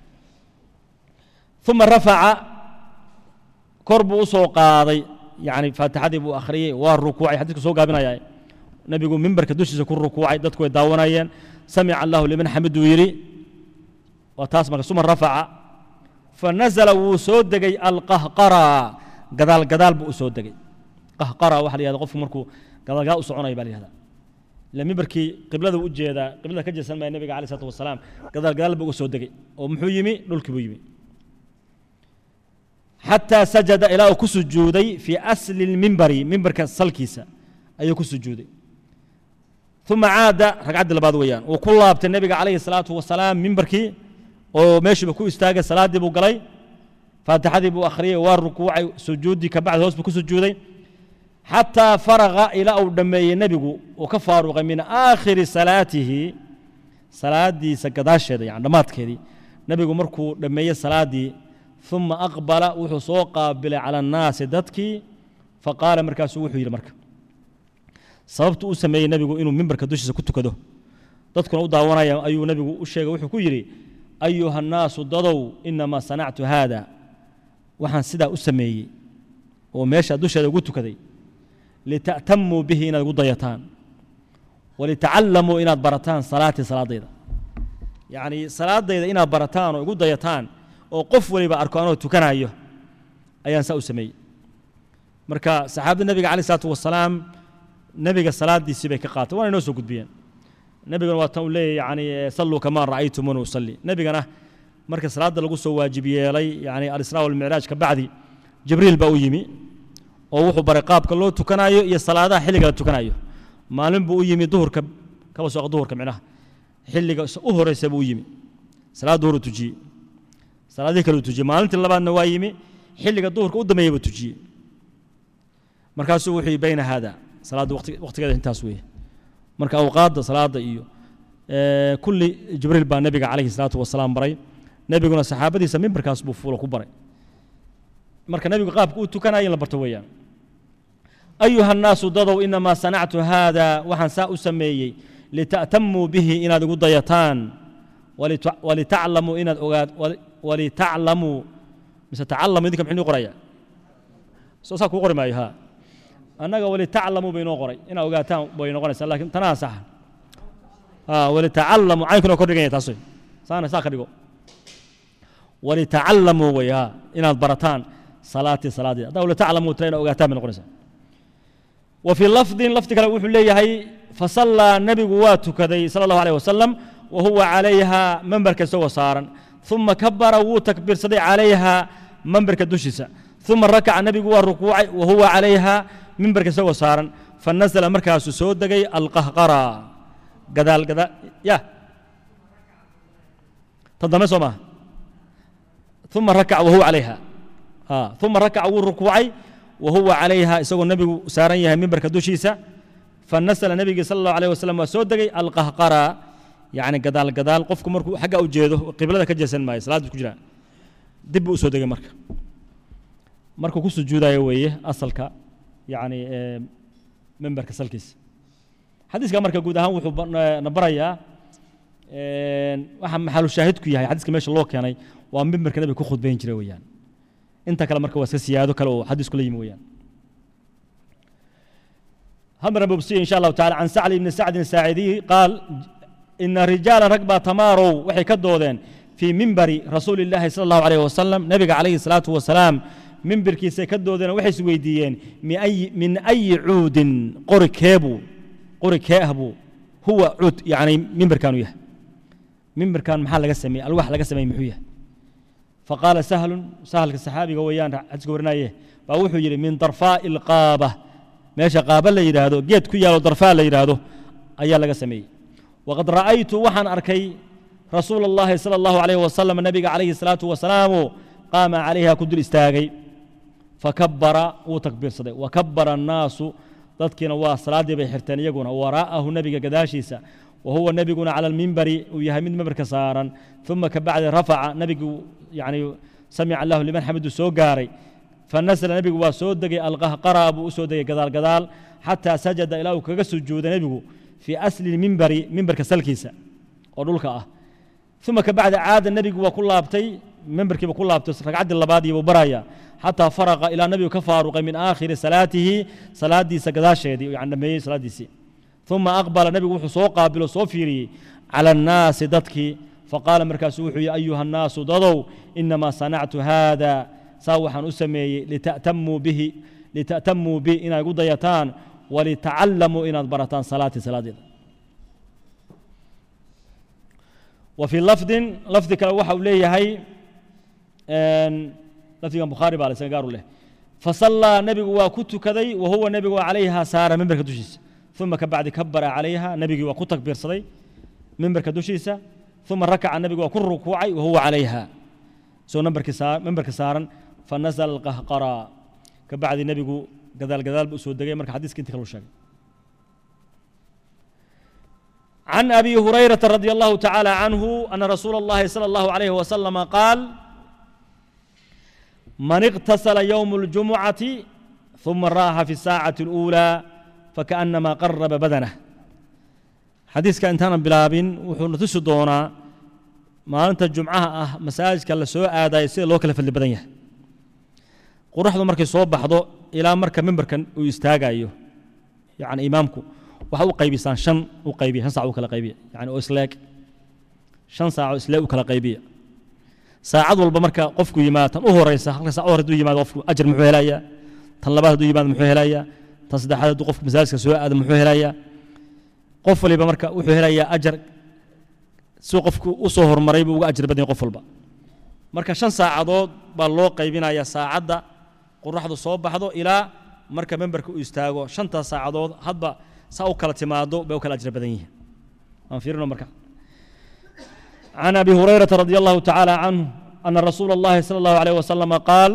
uma rafaca kor buu u soo qaaday yani faatixadii buu akhriyey waa rukuucay xadiiska soo gaabinaya nebigu mimbarka dushiisa ku rukuucay dadku way daawanayeen samica allahu liman xamiduu yidhi waa taas marka suma rafaca fanazala wuu soo degay alqahqara gadaal gadaal buu u soo degay qahqara waxa la yihahda qofku markuu gadaal gadaal u soconaya baa la yihahda ila mimbarkii qiblada u jeedaa qiblada ka jeesan maya nebiga alay salatu wasalaam gadaal gadaal buu uga soo degay oo muxuu yimi dhulkii buu yimi xataa sajada ilaa uu ku sujuuday fii asli lmimbari mimbarka salkiisa ayuu ku sujuuday uma caada ragcaddii labaad weeyaan wuu ku laabtay nebiga calayhi salaatu wasalaam mimbarkii oo meeshiiba ku istaagay salaaddii buu galay faatixadii buu akhriyey waa rukuucay sujuuddii kabacdi hoos buu ku sujuuday xataa faraqa ilaa uu dhammeeyey nebigu uu ka faaruqay min aakhiri salaatihi salaaddiisa gadaasheeda yani dhammaadkeedii nebigu markuu dhammeeyey salaaddii uma aqbala wuxuu soo qaabilay cala annaasi dadkii faqaala markaasuu wuxuu yidhi marka sababtu u sameeyey nebigu inuu mimbarka dushiisa ku tukado dadkuna u daawanaya ayuu nebigu u sheegay wuxuu ku yidhi ayuha annaasu dadow inamaa sanactu haada waxaan sidaa u sameeyey oo meesha dusheeda ugu tukaday lita'tamuu bihi inaad igu dayataan walitacallamuu inaad barataan salaatii salaadayda yacni salaadayda inaad barataan oo igu dayataan oo qof waliba arko anoo tukanayo ayaan saa u sameeyey marka saxaabada nebiga caleyh isalaatu wasalaam nebiga salaadiisii bay ka qaatay waana inoo soo gudbiyeen nebigana waa tan uu leeyahy yani salluu kamaa ra'aytumuni usalli nebigana marka salaadda lagu soo waajib yeelay yani alisraa walmicraaj ka bacdi jibriil baa u yimi oo wuxuu baray qaabka loo tukanayo iyo salaadaha xilliga la tukanayo maalin buu u yimi duhurka kaba sooqa duhurka micnaha xilliga u horeysa buu u yimi salaad duhur uu tujiyey salaadihii kale uu tujiyey maalintii labaadna waa yimi xilliga duhurka u dambeeyey buu tujiyey markaasuu wuxuu yihi bayna haada salaadda waqtigeeda intaas weeye marka awqaadda salaada iyo kulli jibriil baa nebiga calayhi salaatu wasalaam baray nebiguna saxaabadiisa mimbarkaas buu fuulo ku baray marka nebigu qaabka uu tukanaya in la barto weeyaan ayuha annaasu dadow inamaa sanactu haada waxaan saa u sameeyey lita'tamuu bihi inaad igu dayataan walitaclamuu inaad ogaad walitaclamuu mise tacallamu idinka muxuu inoo qoraya soo saa kuu qori maayo ha annaga walitaclamuu bay inoo qoray inaad ogaataan bay noqonaysaa lakin tanaa saxa walitacallamuu caynkunoo kor dhiganya taas wey saana saa ka dhigo walitacallamuu wey ha inaad barataan salaatii salaadeeda haddaa walitaclamuu tira inaad ogaataan bay noqonaysaa wa fii lafdin lafdi kale wuxuu leeyahay fasallaa nebigu waa tukaday sala allahu alayh wasalam wa huwa calayha memberka isagoo saaran uma kabara wuu takbiirsaday calayha memberka dushiisa uma rakaca nebigu waa rukuucay wa huwa calayha mimbarka isagoo saaran fanazla markaasuu soo degay alqahqara gadaal gadaal ya ta dambe soo maaha uma rakaca wahuwa calayha uma rakaca wuu rukuucay wa huwa calayha isagoo nebigu saaran yahay mimbarka dushiisa fanasla nebigii sala allahu alayh wasalam waa soo degay alqahqara yacni gadaal gadaal qofku markuu xagga u jeedo qiblada ka jeesan maayo salaad buu ku jiraa dib buu u soo degay marka markuu ku sujuudayo weeye asalka yacni memberka salkiisa xadiiska marka guud ahaan wuxuu na barayaa waxa maxalu shaahidku yahay xadiiska meesha loo keenay waa memberka nabiga ku khudbayn jiray weeyaan inta kale marka waa iska siyaado kale oo xadiisku la yimi weeyaan همر بوبسي إن شاء الله تعالى عن سعد بن سعد الساعدي قال إن رجالا ركبا تماروا وحي كدودين في منبر رسول الله صلى الله عليه وسلم نبي عليه الصلاة والسلام منبر كيسي كدودين وحي سويديين من أي, من أي عود قري كيبو قري كيهبو هو عود يعني منبر كانوا يه منبر كان محل قسمي الواح لقسمي محويه فقال سهل سهل الصحابي ويان حدث قرنايه فأوحوا يري من طرفاء القابة meesha qaaba la yidhaahdo geed ku yaalo darfaa la yidhaahdo ayaa laga sameeyey waqad ra'aytu waxaan arkay rasuula allahi sala allahu alayh wasalam nabiga calayhi salaatu wasalaamu qaama calayha ku dul istaagay fakabara wuu takbiirsaday wakabara annaasu dadkiina waa salaaddii bay xirteen iyaguna waraa'ahu nebiga gadaashiisa wa huwa nebiguna cala almimbari uu yahay mid mimbarka saaran uma kabacdi rafaca nebigu yani samica allahu liman xamidu soo gaaray فنزل نبي وسودك القهقرة أبو أسود قدال قدال حتى سجد إلى كجا سجود نبي في أصل المنبر منبر كسلكيسة أقولك آه ثم كبعد عاد النبي وكل أبتي منبر كي وكل أبتي رقعد اللبادي وبرايا حتى فرغ إلى النبي كفارق من آخر صلاته صلاة دي سجداش دي يعني ما صلاة دي سي ثم أقبل النبي وحصو قابل صوفيري على الناس دتك فقال مركز يا أيها الناس ضضوا إنما صنعت هذا saa waxaan u sameeyey lita'tamuu bihi lita'tamuu bi inaad igu dayataan walitacallamuu inaad barataan salaatii salaadeeda wa fii lafdin lafdi kale waxa uu leeyahay lafdigan bukhaari baa isaga gaaru leh fasallaa nebigu waa ku tukaday wa huwa nebigu calayha saara mimbarka dushiisa uma kabacdi kabara calayha nebigii waa ku takbiirsaday mimbarka dushiisa uma rakaca nebigu waa ku rukuucay wa huwa calayha isagoo mimbarka saaran فنزل القهقرى كبعد النبي قدال قدال بأسود دقي مرك حديث كنت كلو شاق عن أبي هريرة رضي الله تعالى عنه أن رسول الله صلى الله عليه وسلم قال من اغتسل يوم الجمعة ثم راح في الساعة الأولى فكأنما قرب بدنه حديث كان تانا بلابين وحنا تسدونا ما أنت الجمعة أه مساجد كلا سوء آدا يصير لوكل في اللي بدنيه qoraxdu markay soo baxdo ilaa marka mimbarkan uu istaagayo yani imaamku waxa u qaybisaan shan u qaybiya shan saac u kala qaybiya yani oo isleeg shan saac oo isleeg u kala qaybiya saacad walba marka qofku yimaado tan u horeysa halka saac u hore hadduu yimaado qofku ajar muxuu helayaa tan labaad hadduu yimaado muxuu helayaa tan saddexaad hadduu qofku masaajidka soo aado muxuu helayaa qof waliba marka wuxuu helayaa ajar si qofku u soo horumaray buu uga ajar badan qof walba marka shan saacadood baa loo qaybinayaa saacadda qoraxdu soo baxdo ilaa marka memberka uu istaago shantaas saacadood hadba saa u kala timaado bay u kala ajra badan yihiin aan fiirino marka عن أبي هريرة رضي الله تعالى عنه أن رسول الله صلى الله عليه وسلم قال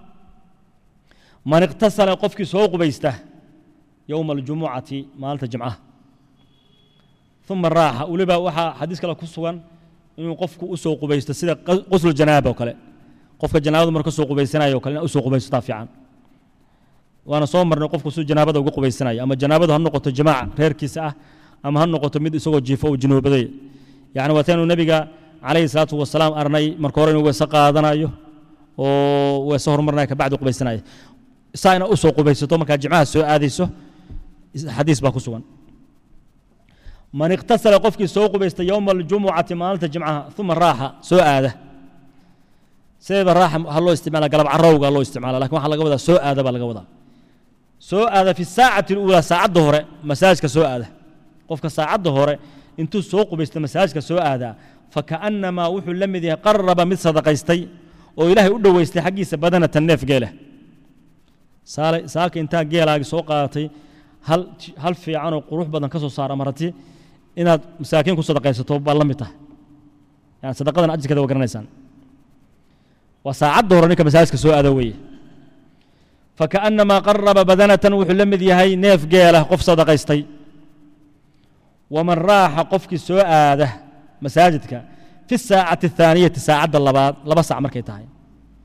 من اغتسل قفك سوق بيسته يوم الجمعة مالت الجمعة ثم راح ولبا وحا حديث كلا كسوان إنه قفك أسوق بيسته سيدا قسل الجنابة وكلا qofka janaabada marka soo qubaysanayo kale u soo qubaysataa fiican waana soo marnay qofku suu janaabada uga qubaysanayo ama janaabadu ha noqoto jamaaca reerkiisa ah ama ha noqoto mid isagoo jiifo uu junoobaday yani waataanu nebiga calayhi salaatu wasalaam arnay marka hore inuu weese qaadanayo oo weese horumarnaya kabacdi qubaysanaya saa ina u soo qubaysato markaa jimcaha soo aadayso xadiis baa ku sugan man iqtasala qofkii soo qubaysta yowma aljumucati maalinta jimcaha uma raaxa soo aada sideeba raaxa ha loo isticmaala galab carowga loo isticmaala lakin waxaa laga wadaa soo aada baa laga wadaa soo aada fi saacati اluulaa saacadda hore masaajka soo aada qofka saacadda hore intuu soo qubaysta masaajka soo aadaa fakaأnamaa wuxuu la mid yahay qaraba mid sadaqaystay oo ilaahay u dhoweystay xaggiisa badanatan neef geela saalka intaa geelaagi soo qaadatay hal hal fiicanoo qurux badan ka soo saara marati inaad masaakiin ku sadaqaysato baa la mid tahay yani sadaqadan ajirkeeda waa garanaysaan waa saacadda hore ninka masaajidka soo aada weeye fakaأnamaa qaraba badanatan wuxuu la mid yahay neef geelah qof sadaqaystay waman raaxa qofkii soo aada masaajidka fi saacati الthaaniyati saacadda labaad laba sac markay tahay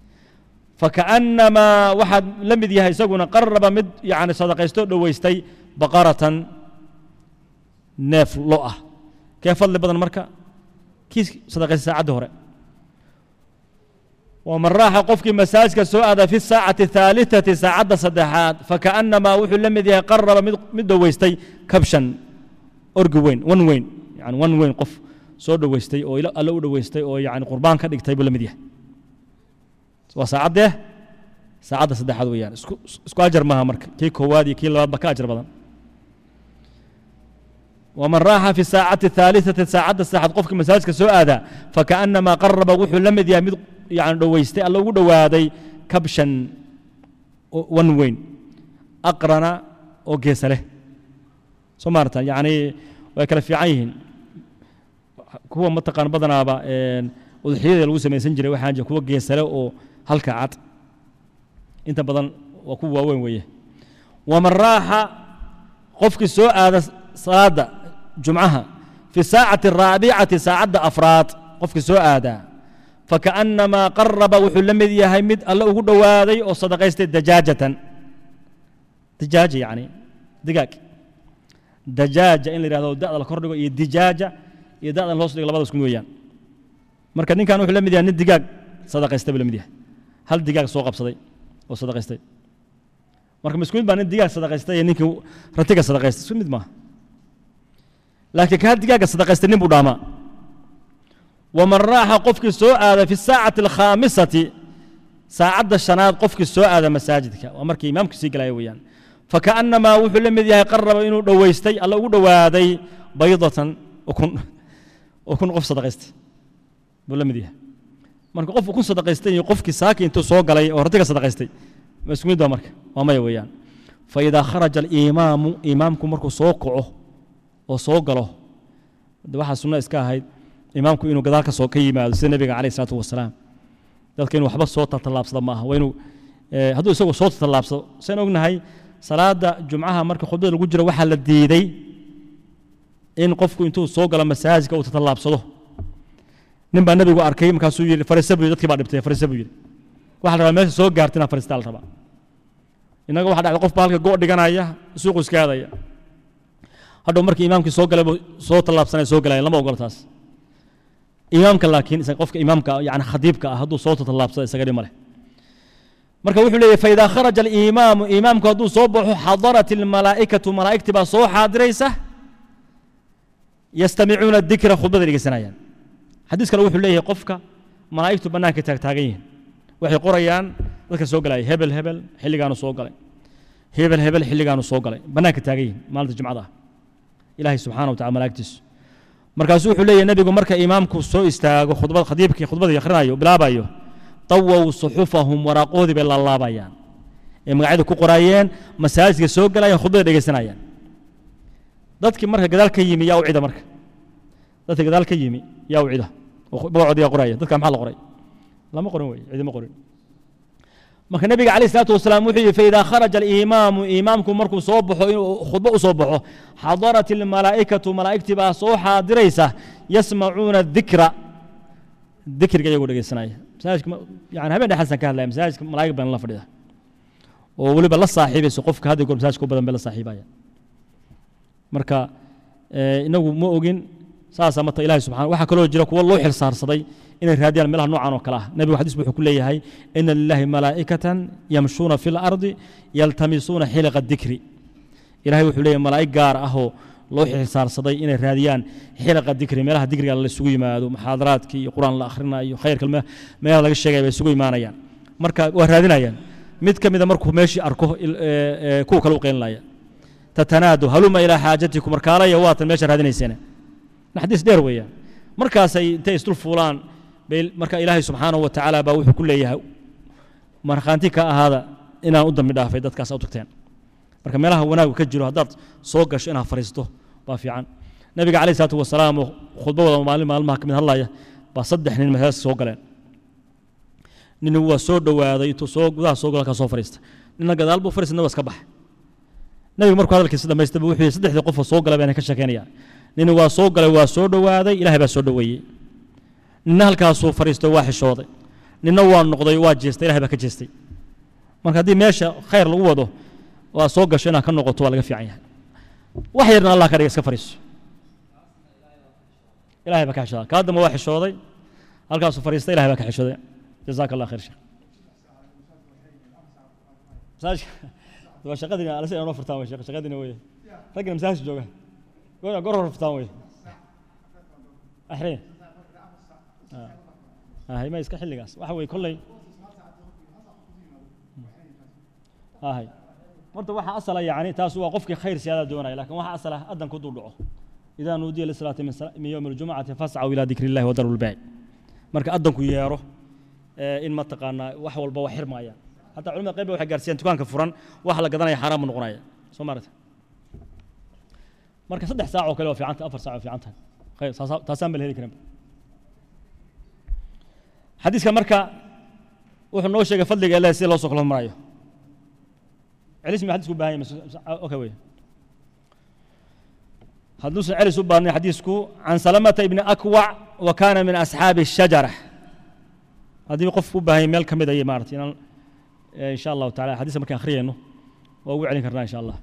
fakaأnamaa waxaad la mid yahay isaguna qaraba mid yani sadaqaystoo dhoweystay baqaratan neef lo ah kee fadli badan marka kii sadaqaystay saacaddii hore waman raaxa qofkii masaajka soo aada fi saacati الثaaliثati saacadda saddexaad fakaأnamaa wuxuu la mid yahay qaraba mid mid dhoweystay kabshan orgi weyn wan weyn yani wan weyn qof soo dhoweystay oo alle u dhoweystay oo yani qurbaan ka dhigtay buu la mid yahay waa saacaddee saacadda saddexaad weeyaan isku isku ajar maaha marka kii koowaad iyo kii labaad ba ka ajar badan waman raaxa fi saacati الثaaliثati saacadda saddexaad qofkii masaajka soo aadaa fakaأnamaa qaraba wuxuu la mid yahay mid yani dhoweystay alla ugu dhowaaday kabshan wan weyn aqrana oo geesa leh soo maarata yani way kala fiican yihiin kuwa mataqaan badanaaba udxiyada lagu samaysan jiray waxaan jira kuwa geesale oo halka cad inta badan waa kuwa waaweyn weeye waman raaxa qofkii soo aada salaada jumcaha fi saacati araabicati saacadda afraad qofkii soo aadaa fakaأnamaa qaraba wuxuu la mid yahay mid alle ugu dhowaaday oo sadaqaystay dajaajatan dajaaja yani digaag dajaaja in la yihahdo da'da la kordhigo iyo dijaaja iyo da'dan loos dhigo labada isku mid weeyaan marka ninkan wuxuu la mid yahay nin digaag sadaqaystay buu la mid yahay hal digaag soo qabsaday oo sadaqaystay marka ma isku mid baa nin digaag sadaqaystay iyo ninkii ratiga sadaqaystay isku mid maaha laakiin ka hal digaaga sadaqaystay nin buu dhaamaa waman raaxa qofkii soo aada fi saacati alkhaamisati saacadda shanaad qofkii soo aada masaajidka waa markii imaamku sii galaya weeyaan fakaأnamaa wuxuu la mid yahay qaraba inuu dhoweystay alla ugu dhowaaday baydatan ukun ukun qof sadaqaystay buu la mid yahay marka qof ukun sadaqaystay iyo qofkii saaki intuu soo galay oo ratiga sadaqaystay ma isku mid baa marka waa maya weeyaan faidaa kharaja alimaamu imaamku markuu soo kaco oo soo galo de waxaa sunno iska ahayd imaamku inuu gadaal ka soo ka yimaado sida nebiga calayh isalaatu wasalaam dadka inuu waxba soo tatallaabsada maaha waa inuu hadduu isagu soo tatallaabsado sayn ognahay salaada jumcaha marka khudbada lagu jiro waxaa la diiday in qofku intuu soo galo masaajidka uu tatallaabsado nin baa nebigu arkay markaasuu yidhi fariisa buu yidhi dadkii baa dhibtay fariisa buu yidhi waxa la rabaa meesha soo gaarta inaa fariistaa la rabaa innaga waxa dhacda qof baa halka go' dhiganaya suuqu iska aadaya hadhow markii imaamkii soo galay buu soo tallaabsanaya soo galaya lama ogolo taas imaamka laakiin qofka imaamka yani khadiibka ah hadduu soo tatallaabsada isaga dhima leh marka wuxuu leeyahy faidaa kharaja alimaamu imaamku hadduu soo baxo xadarat almalaa'ikatu malaa'igtii baa soo xaadiraysa yastamicuuna dikra khudbada dhegeysanayaan xadiis kale wuxuu leeyahay qofka malaa'igtu bannaanka taagtaagan yihiin waxay qorayaan dadka soo galaya hebel hebel xilligaanu soo galay hebel hebel xilligaanu soo galay bannaanka taagan yihiin maalinta jumcada ah ilaahay subxana wa tacala malaa'igtiisu markaasuu wuxuu leeyahy nebigu marka imaamku soo istaago khudbad khadiibkii khudbadii akhrinayo bilaabayo tawow suxufahum waraaqoodii bay laalaabayaan ee magacyada ku qoraayeen masaajidka soo galayaan khudbada dhegeysanayaan dadkii marka gadaal ka yimi yaa u cida marka dadkii gadaal ka yimi yaa u cida oo magacoodi yaa qoraya dadka maxaa la qoray lama qorin wey cidima qorin marka nebiga calayh isalaatu wasalaam wuxuu yihi faidaa kharaja alimaamu imaamku markuu soo baxo inuu khudbo u soo baxo xadarat almalaa'ikatu malaa'igtii baa soo xaadiraysa yasmacuuna dikra dikriga iyagoo dhegeysanaya masaajidka yani habeen dhexasan ka hadlaya masaajidka malaa'ig baan la fadhida oo weliba la saaxiibayso qofka hadda goor masaajidka u badan bay la saaxiibaya marka inagu ma ogin saasaa marta ilahi subxana waxaa kaloo jira kuwo loo xil saarsaday inay raadiyaan meelaha noocan oo kale ah nebigu xadiis wuxuu ku leeyahay ina lilahi malaa'ikatan yamshuuna fi lardi yaltamisuuna xiliqa dikri ilahay wuxuu leeyahay malaa'ig gaar ahoo loo xil saarsaday inay raadiyaan xiliqa dikri meelaha dikriga la isugu yimaado muxaadaraadkii iyo qur-aan la akhrinayo khayrka meelaha laga sheegaya bay isugu imaanayaan marka waa raadinayaan mid ka mida markuu meeshii arko kuwa kale u qeylinaya tatanaadu haluma ilaa xaajatikum markaalaya waatan meesha raadinayseen xadiis dheer weeyaan markaasay intay isdul fuulaan bay marka ilaahay subxaanahu wa tacaala baa wuxuu ku leeyahay markhaanti ka ahaada inaan u dambi dhaafay dadkaas u tagteen marka meelaha wanaagu ka jiro haddaad soo gasho inaad fariisto baa fiican nabiga calayh isalaatu wasalaam oo khudbadooda maalin maalmaha ka mid hadlaya baa saddex nin masaajidka soo galeen nin waa soo dhowaaday intuu soo gudaha soo gala ka soo fariista ninna gadaal buu fariista naba iska baxay nabiga markuu hadalkiisa dhamaystay wuxuu yihi saddexdii qofoo soo galay baan ka sheekeynaya nin waa soo galay waa soo dhowaaday ilahay baa soo dhoweeyey ninna halkaasuu fariistay waa xishooday ninna waa noqday waa jeestay ilahay baa ka jeestay marka haddii meesha khayr lagu wado waa soo gasho inaad ka noqoto waa laga fiican yahay wax yarna allah ka dhiga iska fariiso ilahay baa ka xishooda kaa dambe waa xishooday halkaasuu fariista ilahay baa ka xishooday jazaaka allah khayr sheekh masaajka waa shaqadina alse inoo furtaan wey sheekh shaqadina wey raggina masaajka jooga goor goor hor furtaan wey axree hay ma iska xilligaas waxa weye kolley hay horta waxa asala yani taas waa qofkii khayr siyaada doonaya lakin waxa asala addan ku dul dhaco idaa nuudiya lisalaati min yowmi aljumcati fascaw ilaa dikri illahi wadaru lbaaci marka addanku yeero in mataqaanaa wax walba waa xirmaaya hataa culimada qayb waxay gaarsiiyaan dukaanka furan waxa la gadanaya xaaraan bu noqonaya soo maarata marka saddex saac oo kale waa fiicanta afar saac waa fiican tahay khayr taasaan ba la heli karan xadiiska marka wuxuu noo sheegay fadliga ilahi sida loo soo kala maraayo celis mi xadisku bahan yahay okay wey hadduusan celis u baadnay xadiisku can salamata ibni akwac wa kana min asxaabi الshajara haddii qofku u baahan yahay meel ka mid ay maarata inaan insha allahu tacala xadiiska markaan akhriyayno waa ugu celin karnaa insha allah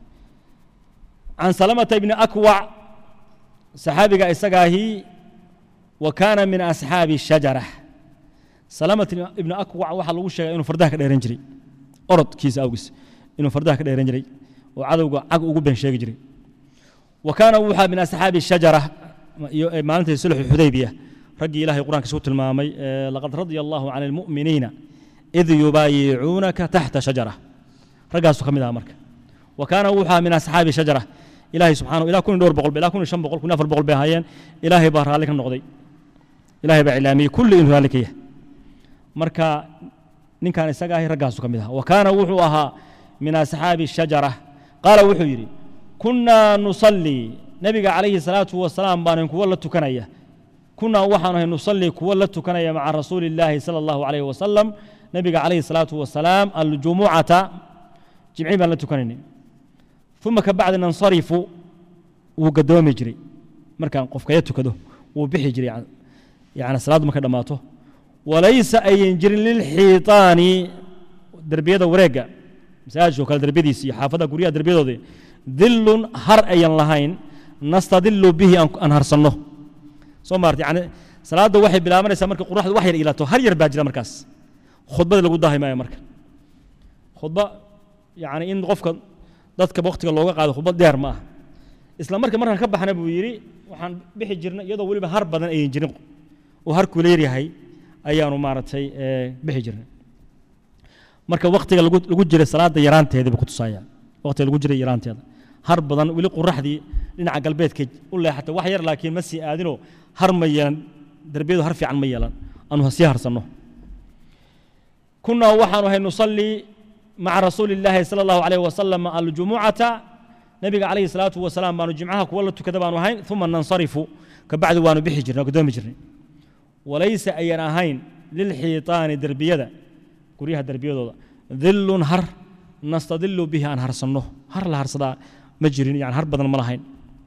can salamata ibni akwac saxaabiga isagaahi wa kana min asxaabi الshajara salamat ibni akwac waxaa lagu sheegay inuu fardaha ka dheeran jiray orodkiisa awgiis inuu fardaha ka dheeran jiray oo cadowga cag ugu been sheegi jiray wa kaana wuxaa min asxaabi shajara maalintii sulxu xudaybiya raggii ilahay qur'ankiisa ku tilmaamay laqad radia allahu can almu'miniina id yubaayicuunaka taxta shajara raggaasu ka mid aha marka wa kaana wuxaa min asxaabi shajara ilahay subxana ilaa kun iyo dhowr boqol ilaa kun iyo shan boqol kun iyo afar boqol bay ahaayeen ilaahay baa raalli ka noqday ilaahay baa cilaamiyey kulli inuu raalli ka yahay marka ninkan isaga ahi raggaasu ka mid aha wa kaana wuxuu ahaa min asxaabi shajara qaala wuxuu yidhi kunnaa nusallii nebiga calayhi salaatu wasalaam baanan kuwo la tukanaya kunnaa waxaanu ahay nusallii kuwo la tukanaya maca rasuuli illaahi sala allahu calayhi wasalam nebiga calayhi salaatu wasalaam aljumucata jimci baan la tukanaynay uma ka bacdi nansarifu wuu gadoomi jiray markaan qofkaya tukado wuu bixi jiray yani salaaddu markay dhammaato walaysa ayan jirin lilxiitaani derbiyada wareegga masaajidka oo kale derbiyadiisa iyo xaafadaha guryaha derbiyadooda dilun har ayan lahayn nastadilu bihi aan harsanno soo maarta yani salaadda waxay bilaabanaysaa marka quraxdu wax yar ilato har yar baa jira markaas khudbada lagu daahi maayo marka khudba yani in qofka dadka waktiga looga qaado khudbad dheer ma aha isla marka markaan ka baxna buu yidhi waxaan bixi jirnay iyadoo weliba har badan ayan jirin oo har kuleer yahay ayaanu maaragtay bixi jirnay marka waktiga lagu jiray salaada yaraanteeda buu ku tusaaya waktiga lagu jiray yaraanteeda har badan weli quraxdii dhinaca galbeedka u leexatay wax yar laakiin ma sii aadinoo har ma yeelan derbiyadu har fiican ma yeelan aanu sii harsanno kunaa waxaanu ahay nusallii maca rasuuli illaahi sala allahu calayhi wasalam aljumucata nebiga calayhi salaatu wasalaam baanu jimcaha kuwa la tukada baanu ahayn uma nansarifu kabacdi waanu bixi jirnay gudoomi jirnay walaysa ayan ahayn lilxiitaani derbiyada guryaha derbiyadooda dilun har nastadilu bihi aan harsanno har la harsadaa ma jirin yani har badan ma lahayn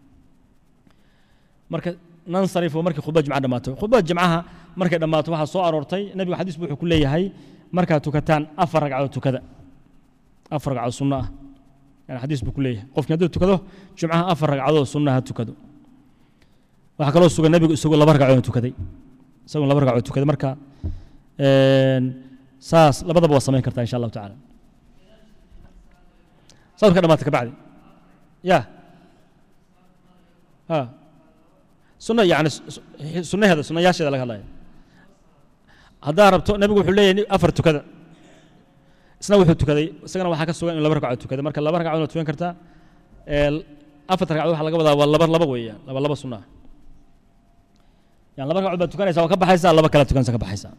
marka nansarifu markii khudbada jimca dhammaato khudbada jimcaha markay dhammaato waxaa soo aroortay nebigu xadiis bu wuxuu ku leeyahay markaad tukataan afar ragcadood tukada afar ragcadood sunno ah yani xadiis buu ku leeyahay qofkii hadduu tukado jumcaha afar ragcadood sunna ha tukado waxaa kaloo sugan nebigu isagoo laba ragcadood tukaday isagoo laba ragcadood tukaday marka saas labadaba waa samayn kartaa insha allahu tacaala saas ka dhamaata kabacdi ya ha sunna yani sunnaheeda sunnayaasheeda laga hadlaya haddaa rabto nebigu wuxuu leeyahay afar tukada isna wuxuu tukaday isagana waxaa ka sugan in laba ragcadood tukaday marka laba ragcadood waa tukan kartaa afarta ragcadood waxaa laga wadaa waa laba laba weeyaan laba laba sunna ah yani laba ragcadood baad tukanaysaa waa ka baxaysaa laba kale tukanaysa ka baxaysaa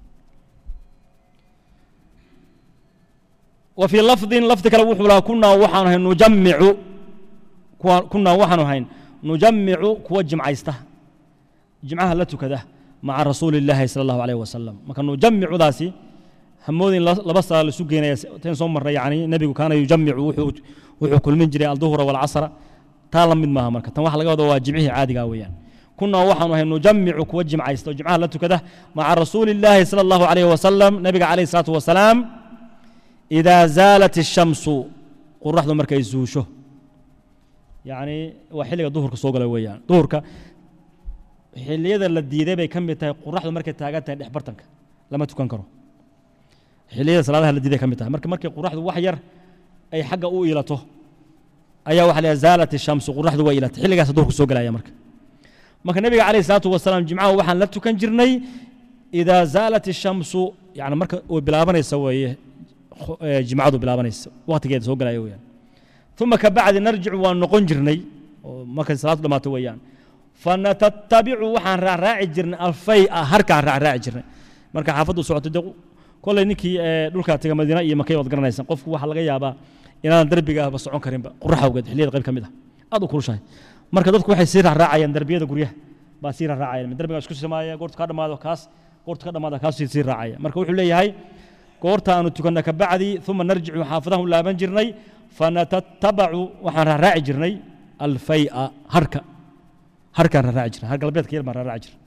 وفي لفظ لفظ كلا وحولا كنا وحن هين نجمع كنا وحن هين نجمع كوا جمعيسته جمعها لا كذا مع رسول الله صلى الله عليه وسلم ما كان نجمع ذاسي همودين لبس لسوقين تين صوم مرة يعني النبي كان يجمع وحو وحو كل من جري الظهر والعصر تالا من ما مركز تنوح لقوا دوا جمعه عادي قويا كنا وحن هين نجمع كوا جمعيسته جمعها لا كذا مع رسول الله صلى الله عليه وسلم نبي عليه الصلاة والسلام إذا زالت الشمس قرحdu markay zuusho yacni waa xilliga duhurka soo gala weeyaan duhurka xilliyada la diiday bay ka mid tahay qoraxdu markay taagan tahay dhex bartanka lama tukan karo xilliyada salaadaha la diiday ka mid tahay marka markay qoraxdu wax yar ay xagga u ilato ayaa waxa la zaalat shamsu qoraxdu waa ilatay xilligaas duhurka soo galaya marka marka nabiga calayhi salaatu wasalaam jimcaha waxaan la tukan jirnay idaa zaalat shamsu yani marka uu bilaabanaysa weeye jimcadu bilaabanaysa waqtigeeda soo galaya weeyaan uma ka bacdi narjicu waan noqon jirnay oo markay salaadu dhamaato weeyaan fanatatabicu waxaan raacraaci jirnay alfaya harkaan raacraaci jirnay marka xaafaddu socoto de kolley ninkii dhulkaa taga madiina iyo makay waad garanaysan qofku waxaa laga yaabaa inaadan derbigaaba socon karinba qurax awgeed xilliyada qayb ka mid ah aad u kulushahay marka dadku waxay sii raacraacayaan derbiyada guryaha baa sii raacraacayaan derbigaa isku samaaya goortu ka dhammaado kaas goortu ka dhammaado kaas sii raacaya marka wuxuu leeyahay goorta aanu tukanna ka bacdi uma narjicu xaafadahan u laaban jirnay fanatatabacu waxaan raacraaci jirnay alfaya harka harkaan raaraaci jirnay har galbeedka yar baan raaraaci jirnay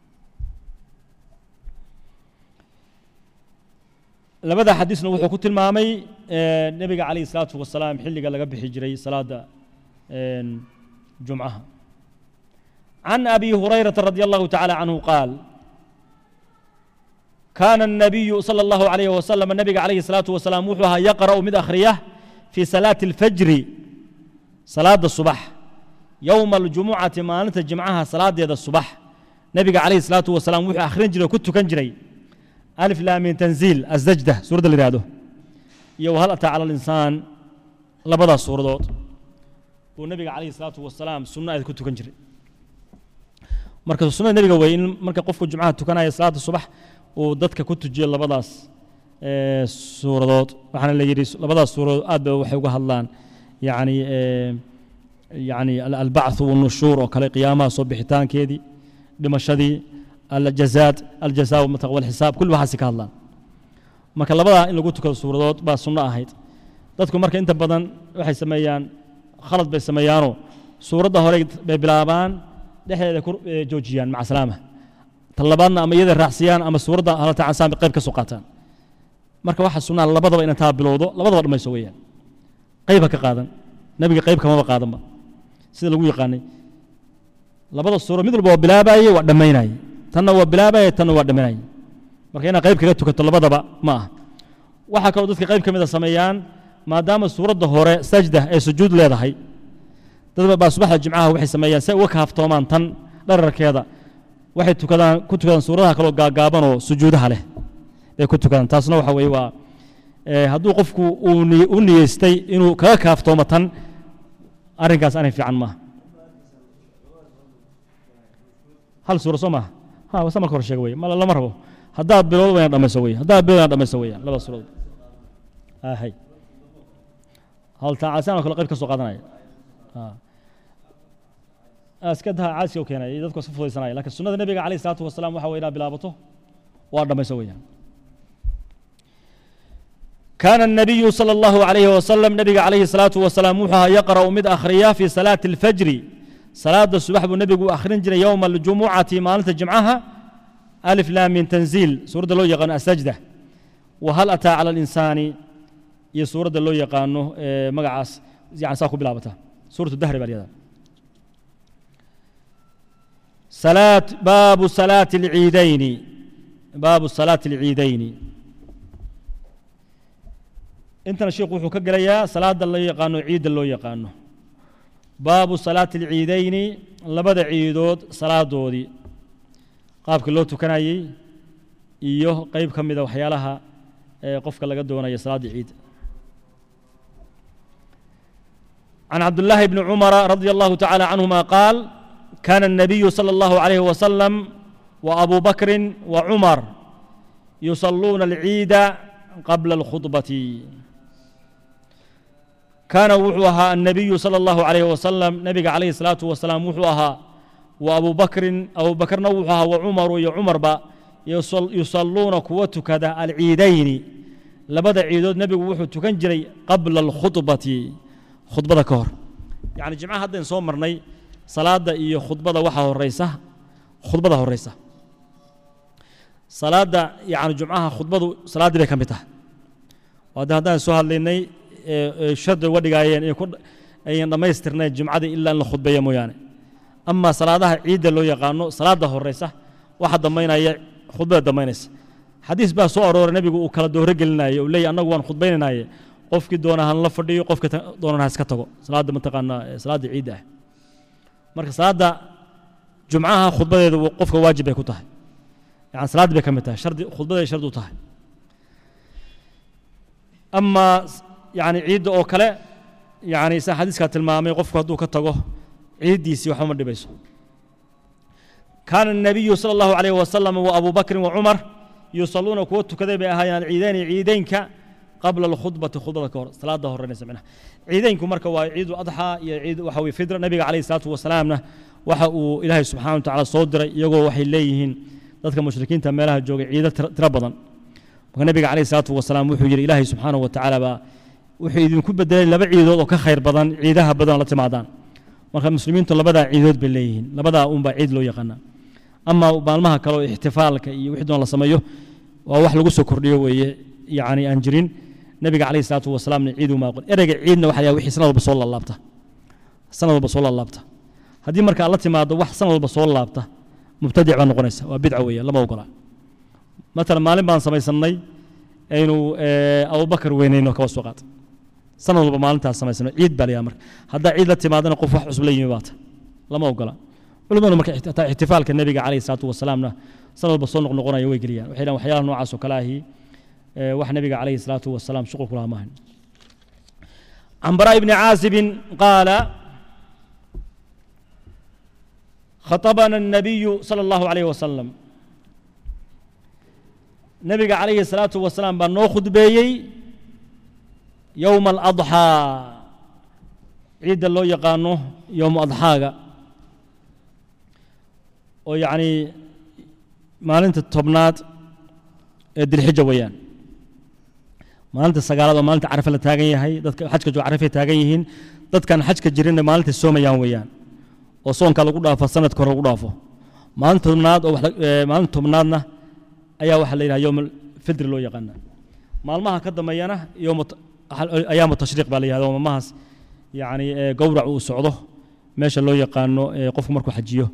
labada xadiisna wuxuu ku tilmaamay nebiga calayhi salaatu wasalaam xilliga laga bixi jiray salaada jumcaha can abi hurayrata radi allahu tacaala canhu qaal kaana الnabiyu salى اllahu alayh wasalam nebiga calayhi salaatu wasalaam wuxuu ahaa yaqra'u mid akhriya fii salaati اlfajri salaada subax yowma aljumucati maalinta jimcaha salaadeeda subax nebiga calayhi salaatu wasalaam wuxuu akhrin jiray oo ku tukan jiray alif laamin tanziil asajda suuradda la yihahdo iyo wahal ataa cala alinsaan labadaas suuradood buu nebiga calayhi salaatu wasalaam sunno ayd ku tukan jiray marka sunnada nebiga wey in marka qofku jumcaha tukanaya salaada subax uu dadka ku tujiyo labadaas suuradood waxaana la yidhi labadaas suuradood aad ba waxay uga hadlaan yacni yacni albacthu walnushuur oo kale qiyaamaha soo bixitaankeedii dhimashadii aljazaad aljazaa walxisaab kulli waxaasi ka hadlaan marka labadaa in lagu tukado suuradood baa sunno ahayd dadku marka inta badan waxay sameeyaan khalad bay sameeyaanoo suuradda hore bay bilaabaan dhexdeeda ku joojiyaan maca salaama tan labaadna ama iyada raacsiyaan ama suuradda halata cansaan bay qayb ka soo qaataan marka waxaa sunnaa labadaba in taa bilowdo labadaba dhammayso weeyaan qayba ka qaadan nebiga qayb kamaba qaadanba sida lagu yaqaanay labada suuro mid walba waa bilaabaye waa dhammaynaye tanna waa bilaabaye tanna waa dhammaynaye marka inaad qayb kaga tukato labadaba ma ah waxaa kaloo dadka qayb ka mida sameeyaan maadaama suuradda hore sajda ee sujuud leedahay dad baa subaxda jimcaha waxay sameeyaan si ay uga kaaftoomaan tan dhararkeeda waxay tukadaan ku tukadaan suuradaha kaloo gaagaaban oo sujuudaha leh bay ku tukadaan taasna waxa weeye waa hadduu qofku uu u niyeystay inuu kaga kaaftoomo tan arrinkaas arrin fiican maaha hal suura soo maaha ha wasa marka hore sheega wey ma lama rabo haddaad bilowdo wayna dhamayso wey haddaad bilowdo wayna dhamayso weeyaan labada suuradood hay hal taacasaan oo kale qayb ka soo qaadanaya iska daha caasiga u keenay dadku iska fudaysanaya lakin sunnada nebiga calayh isalaatu wasalaam waxa wey inaad bilaabato waa dhamayso weeyaan كان النبي صلى الله عليه وسلم نبي عليه الصلاة والسلام وحها يقرأ مد أخريا في صلاة الفجر صلاة الصبح النبي أخرين جري يوم الجمعة مالت جمعها ألف لام من تنزيل سورة اللو يقان السجدة وهل أتى على الإنسان هي سورة اللو يقانه مقعس يعني ساكو بلابتها سورة الدهر باليدا صلاة باب صلاة العيدين باب صلاة العيدين intana sheekhu wuxuu ka gelayaa salaada loo yaqaano ciidda loo yaqaano baabu salaati alciidayni labada ciidood salaadoodii qaabka loo tukanayey iyo qeyb ka mida waxyaalaha ee qofka laga doonaya salaadda ciidda عن عبد الله بن عمر رضي الله تعالى عنهما قال كان النبي صلى الله عليه وسلم وأبو بكر وعمر يصلون العيد قبل الخطبة كان وحوها النبي صلى الله عليه وسلم نبي عليه الصلاة والسلام وحوها وأبو بكر أبو بكر نوحها وعمر يا عمر با يصل يصلون كوتك كذا العيدين لبدا عيدود نبي وحو تكنجري قبل الخطبة خطبة كهر يعني جماعة هذا نصوم مرني صلاة إيه خطبة وحا الرئيسة خطبة الرئيسة صلاة يعني جمعها خطبة صلاة بي كمتها وهذا هذا سؤال لني shardi uga dhigaayeen ayan dhammaystirnayn jumcada ilaa in la khudbeeya mooyaane amaa salaadaha ciidda loo yaqaano salaada horeysa waxa dambaynaya khudbada dambaynaysa xadiis baa soo arooray nebigu uu kala dooro gelinaaye uu leeyahy annagu waan khudbaynaynaye qofkii doona han la fadhiyo qofkii doonana ha iska tago salaadda mataqaanaa salaadda ciidda ah marka salaadda jumcaha khudbadeedu qofka waajib bay ku tahay yani salaaddii bay ka mid tahay shardi khudbaday shardi u tahay amaa yani ciidda oo kale yani saa xadiiskaa tilmaamay qofku hadduu ka tago ciiddiisii waxba ma dhibayso kaana الnabiyu salى اllahu عalayh wasalam wa abu bakrin wa cumar yusaluuna kuwa tukaday bay ahaayeen ciidayni ciideynka qabla alkhudbati khudbada ka hor salaada horeynaysa micnaha ciideynku marka waa ciidu adxaa iyo ciid waxa weye fidra nabiga calayhi salaatu wasalaamna waxa uu ilaahay subxana wa tacaala soo diray iyagoo waxay leeyihiin dadka mushrikiinta meelaha joogay ciido tiro badan marka nabiga calayhi salaatu wasalaam wuxuu yidhi ilaahay subxaana wa tacaala baa wuxuu idinku bedelay laba ciidood oo ka khayr badan ciidaha badan la timaadaan marka muslimiintu labadaa ciidood bay leeyihiin labadaa unbaa ciid loo yaqaanaa ama maalmaha kale oo ixtifaalka iyo wixii doon la sameeyo waa wax lagu soo kordhiyo weeye yacni aan jirin nabiga calayhi salaatu wasalaamna ciid uma aqoon ereyga ciidna waxa la wixii sanad walba soo laalaabta sanad walba soo laalaabta haddii marka la timaado wax sanad walba soo laabta mubtadic baa noqonaysa waa bidca weeye lama ogola matalan maalin baan samaysannay aynu abubakar weynayno kaba soo qaad sanad walba maalintaas samaysano ciid baa layaha marka haddaa ciid la timaadana qof wax cusub la yimi baata lama ogola culimadu marka hataa ixtifaalka nebiga calayhi salaatu wasalaamna sanad walba soo noqnoqonaya way geliyaan waxay dhahan waxyaalaha noocaas oo kale ahi wax nebiga calayhi salaatu wasalaam shuqul ku lahaa maahan عن براء بن عازب قال خطبنا النبي صلى الله عليه وسلم نبي عليه الصلاة والسلام بأنه خطبيي يوم الأضحى عيد الله يقانه يوم أضحاga oo yacni maalinta tobnaad ee dilxija weeyaan maalinta sagaalaad oo maalinta carafe la taagan yahay dadka xajka joo carafay taagan yihiin dadkan xajka jirinna maalinta soomayaan weeyaan oo soonka lagu dhaafo sanadka hore lagu dhaafo maalinta tobnaad oo maalinta tobnaadna ayaa waxaa la yidhaha yowm fidri loo yaqaana maalmaha ka dambeeyana yowm ayaamu tashriiq baa la yihahda oo maalmahaas yacni gowrac uu socdo meesha loo yaqaano qofku markuu xajiyo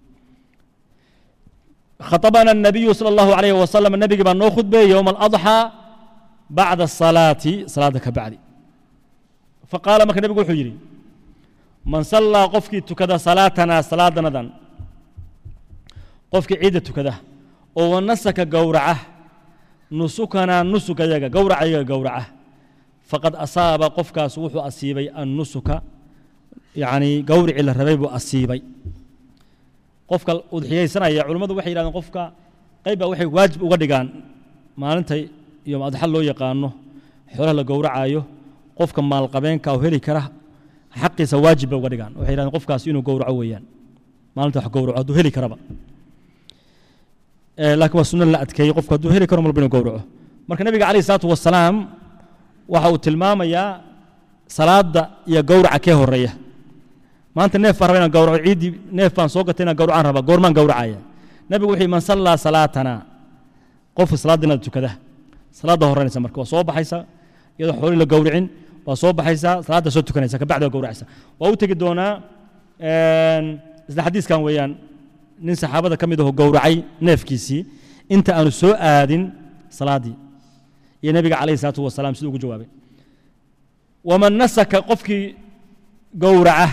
خطبنا النبي صلى الله عليه وسلم النبي بان نو خطبه يوم الأضحى بعد الصلاة صلاة كبعد فقال ما كان النبي حجري من صلى قفك تكذا صلاتنا صلاة ندن قفك عيدة تكذا ونسك قورعه نسكنا نسك يجا قورع يجا قورعه فقد أصاب قفك سوح أصيبي النسك يعني قورع الربيب أصيبي qofka udxiyaysanaya culimmadu waxay yidhahdeen qofka qaybbaa waxay waajib uga dhigaan maalinta iyo adxa loo yaqaano xoolaha la gowracayo qofka maalqabeenka oo heli kara xaqiisa waajib bay uga dhigaan waxay yidhahdeen qofkaas inuu gowraco weeyaan maalinta wax gowraco hadduu heli karaba laakiin waa sunno la adkeeyey qofku hadduu heli karo malba inuu gowraco marka nabiga calayhi salaatu wasalaam waxa uu tilmaamayaa salaadda iyo gowraca kee horeeya maanta neef baan raba inaan gawraco ciiddii neef baan soo gatay inaan gawracaan rabaa goormaan gawracaya nabigu wuxuu man sallaa salaatana qofka salaadda inaad tukada salaadda horeynaysa marka waa soo baxaysa iyadoo xoolii la gawricin waa soo baxaysaa salaadda soo tukanaysa kabacdi waa gawracaysa waa u tegi doonaa isla xadiiskan weeyaan nin saxaabada ka mid aho gowracay neefkiisii inta aanu soo aadin salaaddii iyo nebiga calayhi salaatu wasalaam siduu ugu jawaabay waman nasaka qofkii gowraca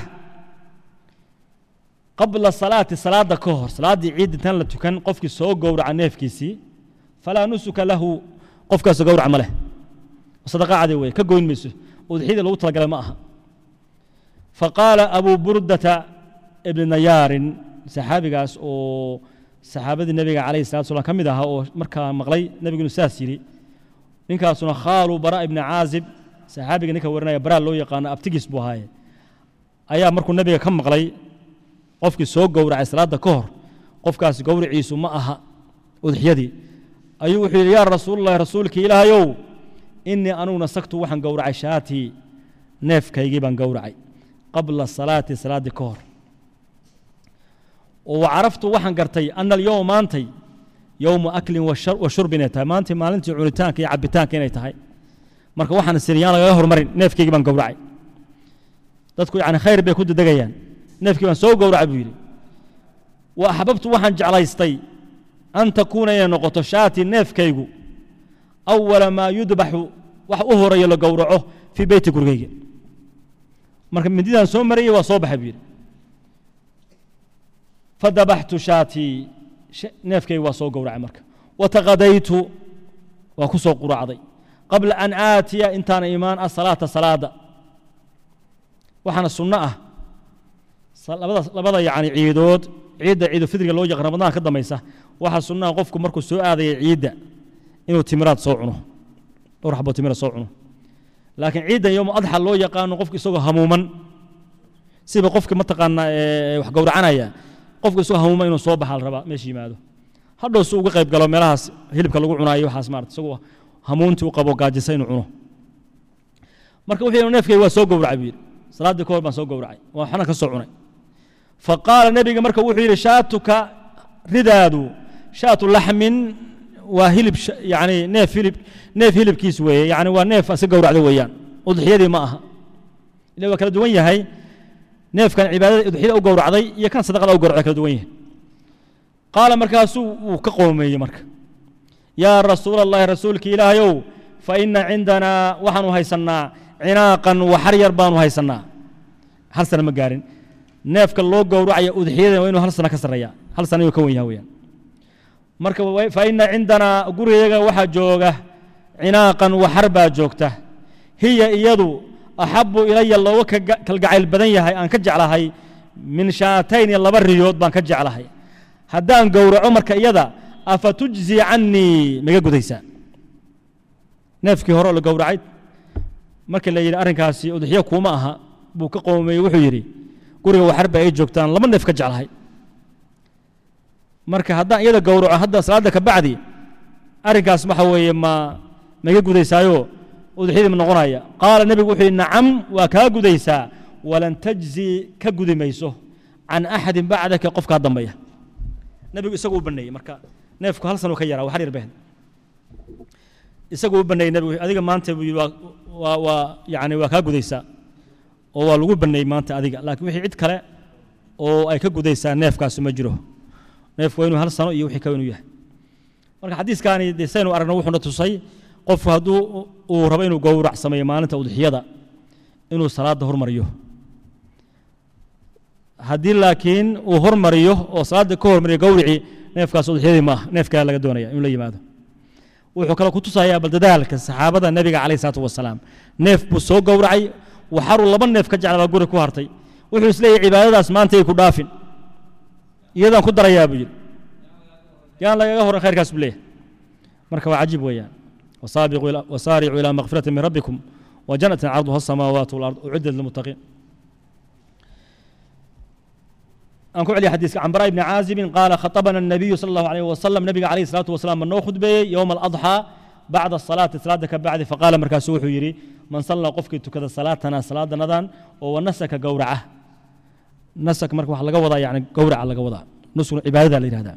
qabla salaati salaada ka hor salaaddii ciid intaan la tukan qofkii soo gowraca neefkiisii falaa nusuka lahu qofkaasoo gowrac ma leh sadaqa cadi weye ka goyn mayso udxiyada lagu talagalay ma aha faqaala abu burdata ibni nayaarin saxaabigaas oo saxaabadii nebiga calayhi salatu salam ka mid ahaa oo markaa maqlay nebigu inuu saas yidhi ninkaasuna khaalu bara ibni caazib saxaabiga ninka warinaya baraa loo yaqaano abtigiis buu ahaaye ayaa markuu nebiga ka maqlay qofkii soo gowracay salaadda ka hor qofkaas gowriciisu ma aha udxiyadii ayuu wuxuu yidhi yaa rasuululahi rasuulkii ilaahayow innii anugu nasagtu waxaan gowracay shaatii neefkaygii baan gowracay qabla salaati salaaddii ka hor oo wacaraftu waxaan gartay ana alyowma maantay yowmu aklin wa shurb inay tahay maantay maalintii cunitaanka iyo cabitaanka inay tahay marka waxaan siriyaan lagaga hormarin neefkaygii baan gowracay dadku yani khayr bay ku dedegayaan neefkii baan soo gowracay buu yidhi wa axbabtu waxaan jeclaystay an takuuna inay noqoto shaati neefkaygu awala maa yudbaxu wax u horeeyo la gowraco fii beyti gurigayga marka mindidaan soo marayey waa soo baxay buu yidhi fadabaxtu shaatii neefkaygu waa soo gowracay marka wataqadaytu waa ku soo quracday qabla an aatiya intaana imaan asalaata salaada waxaana sunno ah labada labada yani ciidood ciidda ciidulfidriga loo yaqaan ramadaan ka dambaysa waxaa sunno ah qofku markuu soo aadaya ciidda inuu timiraad soo cuno dhowr xaboo timira soo cuno laakiin ciiddan yowma adxa loo yaqaano qofku isagoo hamuuman siba qofki mataqaanaa wax gowracanaya qofku isagoo hamuuman inuu soo baxa la rabaa meesha yimaado hadhow si uga qayb galo meelahaas hilibka lagu cunaayo waxaas maarata isagoo hamuuntii u qabo gaajisa inuu cuno marka wuxuu yidhi neefkayga waa soo gowracay buu yidhi salaaddii ka hor baan soo gowracay waa waxna ka soo cunay fa qaala nebiga marka wuxuu yidhi shaatuka ridaadu shaatu laxmin waa hilib yani neef hilib neef hilibkiis weeye yani waa neef iska gowracda weeyaan udxiyadii ma aha ila waa kala duwan yahay neefkan cibaadada udxiyada u gowracday iyo kan sadaqada u gowracday kala duwan yahay qaala markaasuu wuu ka qoomeeyey marka yaa rasuula allahi rasuulki ilaahayow fa ina cindanaa waxaanu haysannaa cinaaqan waxar yar baanu haysannaa hal sana ma gaarin neefka loo gowracaya udxiyada waa inuu hal sana ka sarreeya hal sana ayuu ka wen yaha weyaan marka fa ina cindanaa gurigayaga waxaa jooga cinaaqan waxar baa joogta hiya iyadu axabu ilaya looga kalgacayl badan yahay aan ka jeclahay min shaatayn iyo laba riyood baan ka jeclahay haddaan gowraco marka iyada afa tujzi cannii maga gudaysaa neefkii hore oo la gowracay markii la yidhi arrinkaasi udxiyo kuuma aha buu ka qoomeeyey wuxuu yidhi guriga waxar ba ay joogtaan laba neef ka jeclahay marka haddaan iyada gowraco hadda salaadda ka bacdi arrinkaas waxa weeye ma maga gudaysaayo udxiyadii ma noqonaya qaala nebigu wuxuu yidhi nacam waa kaa gudaysaa walan tajzi ka gudi mayso can axadin bacdaka qofkaa dambeeya nebigu isagu u baneeyey marka neefku hal sanuu ka yaraa waxar yar behd isagu u baneeyey nebigu adiga maanta buu yidhi waa waa waa yani waa kaa gudaysaa oo waa lagu baneeyey maanta adiga laakiin wixii cid kale oo ay ka gudaysaa neefkaasi ma jiro neefku waa inuu hal sano iyo wixii kale inuu yahay marka xadiiskaani dee saynu aragno wuxuuna tusay qofku hadduu uu rabo inuu gowrac sameeyo maalinta udxiyada inuu salaadda hormariyo haddii laakiin uu hormariyo oo salaadda ka hormariyo gowricii neefkaas udxiyadii ma ah neefkaa laga doonaya inuu la yimaado wuxuu kale ku tusayaa bal dadaalka saxaabada nebiga calayh salaatu wasalaam neef buu soo gowracay waxaruu laba neef ka jeclaa guri ku hartay wuxuu isleeyahay cibaadadaas maanta ay ku dhaafin iyadaan ku darayaa buu yidhi yaan lagaga horan khayrkaas buu leeyahay marka waa cajiib weeyaan wasaaricuu ilaa makfirati min rabbikum وجنة عرضها السماوات والأرض أعدت للمتقين أنكو علي حديث عن براء بن عازب قال خطبنا النبي صلى الله عليه وسلم نبي عليه الصلاة والسلام من نو خطبه يوم الأضحى بعد الصلاة صلاة بعد فقال مركز سوحو يري من صلى قفك تكذا صلاتنا صلاة نذان ونسك قورعه نسك مركز وحلقة وضع يعني قورع لقى وضع نسك عبادة لهذا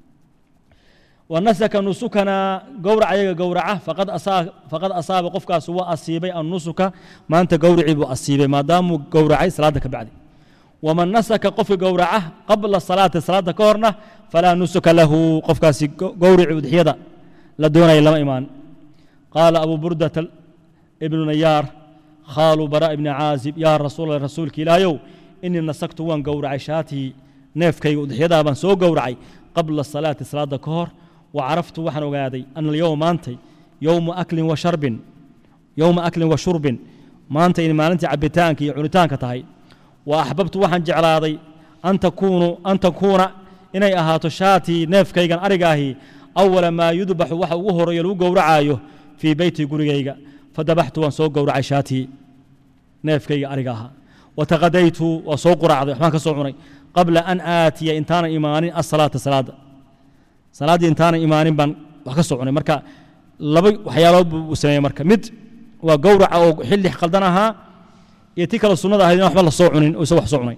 ونسك نسكنا قورع يغا قورعه فقد أصاب فقد أصاب قفك سوى أصيبي النسك ما أنت قورعي بأصيبي ما دام قورعي صلاة بعد ومن نسك قف قورعه قبل الصلاة صلاة كورنة فلا نسك له قف قورع ودحيدا لدون إلا إيمان قال أبو بردة ابن نيار خال براء بن عازب يا رسول الله رسولك لا يو إني نسكت وان قورع شاتي نيفكي ودحيدا بان سو قورعي قبل الصلاة صلاة كور وعرفت وحن وقادي أن اليوم مانتي يوم أكل وشرب يوم أكل وشرب مانتي إن مالنتي عبتانك عنتانك تهي وأحببت وحن جعلاضي أن تكونوا أن تكون إني أهاتو شاتي نيف كيغان أرقاهي أول ما يذبح وحا وهر يلو قورعايو في بيتي قريقا فذبحت وان سوق قورعي شاتي نيف كيغا أرقاها وتغديت وسوق قرعضي ما كسوعني قبل أن آتي إنتان إيماني الصلاة الصلاة salaaddii intaanan imaanin baan wax ka soconay marka laba waxyaalood buu sameeyey marka mid waa gowraca oo xilli qaldan ahaa iyo ti kale sunnada ahayd in waxba la soo cunin oo isa wax soo cunay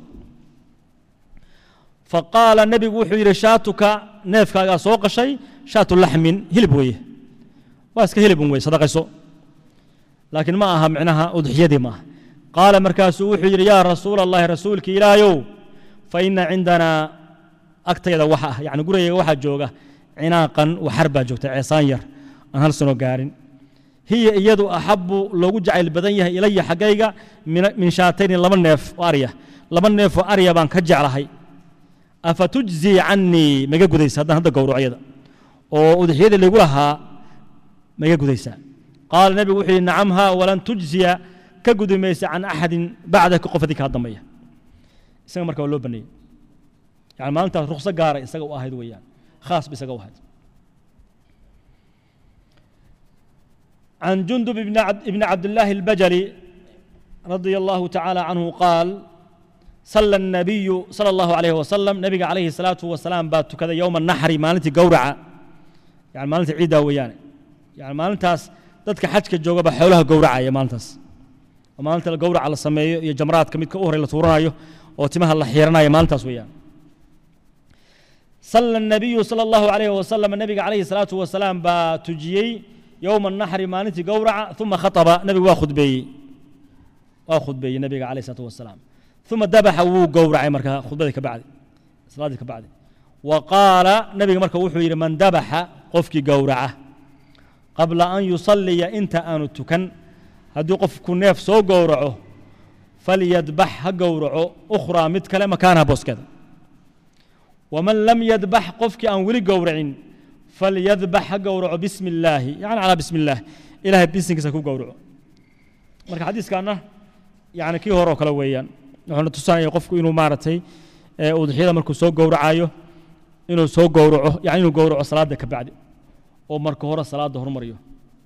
faqaala nebigu wuxuu yidhi shaatuka neefkaagaa soo qashay shaatu laxmin hilib weeye waa iska hilibun weye sadaqayso laakiin ma aha micnaha udxiyadii ma aha qaala markaasuu wuxuu yidhi yaa rasuula allahi rasuulki ilaahayow fa ina cindanaa agtayda waxa ah yacni gurigayga waxaa jooga cinaaqan waxar baa joogta ceesaan yar aan hal sano gaarin hiya iyadu axabu loogu jacayl badan yahay ilaya xaggayga min shaatayni laba neef oo arya laba neef oo arya baan ka jeclahay afa tujzii cannii maiga gudaysa haddaan hadda gowraco iyada oo udxiyadii laygu lahaa maiga gudaysaa qaala nebigu wuxuu yidhi nacam haa walan tujziya ka gudi maysa can axadin bacdaka qof adii kaa dambeeya isaga marka waa loo baneeyey yani maalintaas rukso gaara isaga u ahayd weeyaan khaas ba isaga u ahayd عن جندب بن عبد, بن عبد الله البجلي رضي الله تعالى عنه قال صلى النبي صلى الله عليه وسلم نبي عليه الصلاة والسلام بات كذا يوم النحر مالتي قورعة يعني مالتي عيدة ويانا يعني مالتاس dadka xajka jooga ba xoolaha gowracaya maalintaas oo maalinta la gowraca la sameeyo iyo jamraadka midka u horey la tuuranayo oo timaha la xiiranayo maalintaas weeyaan sala الnabiyu salى اllahu alayh wasalam nabiga calayhi الsalaatu wasalaam baa tujiyey yowma الnaxri maalintii gowraca uma khaطaba nabigu waa khudbeeyey waa khudbeeyey nabiga calayh الsalaatu wasalaam uma dabaxa wuu gowracay marka khudbadii ka bacdi salaadii ka bacdi wa qaala nabiga marka wuxuu yidhi man dabaxa qofkii gowraca qabla an yusaliya inta aanu tukan haddii qofku neef soo gowraco falyadbax ha gowraco ukhraa mid kale makaanaha booskeeda waman lam yadbax qofkii aan weli gowracin falyadbax ha gowraco bismi illaahi yani calaa bismi illaah ilahay bisinkiisa ku gowraco marka xadiiskaana yani kii hore oo kale weeyaan wuxuuna tusanaya qofku inuu maaragtay udxiyada markuu soo gowracayo inuu soo gowraco yani inuu gowraco salaada ka bacdi oo marka hore salaada hormariyo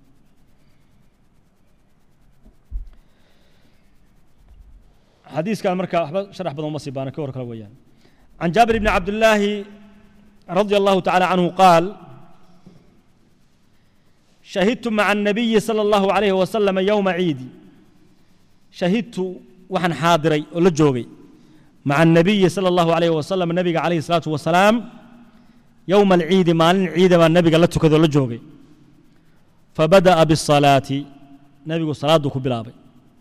xadiiskan marka waxba sharax badan uma sii baana ka hor kale weeyaan can jaabir bni cabdillaahi رضي الله تعالى عنه قال شهدت مع النبي صلى الله عليه وسلم يوم عيد شهدت وحن حاضري ولا جوغي مع النبي صلى الله عليه وسلم النبي عليه الصلاة والسلام يوم العيد مال العيد ما النبي قال لك ولا جوغي فبدأ بالصلاة نبي صلاة كبلابي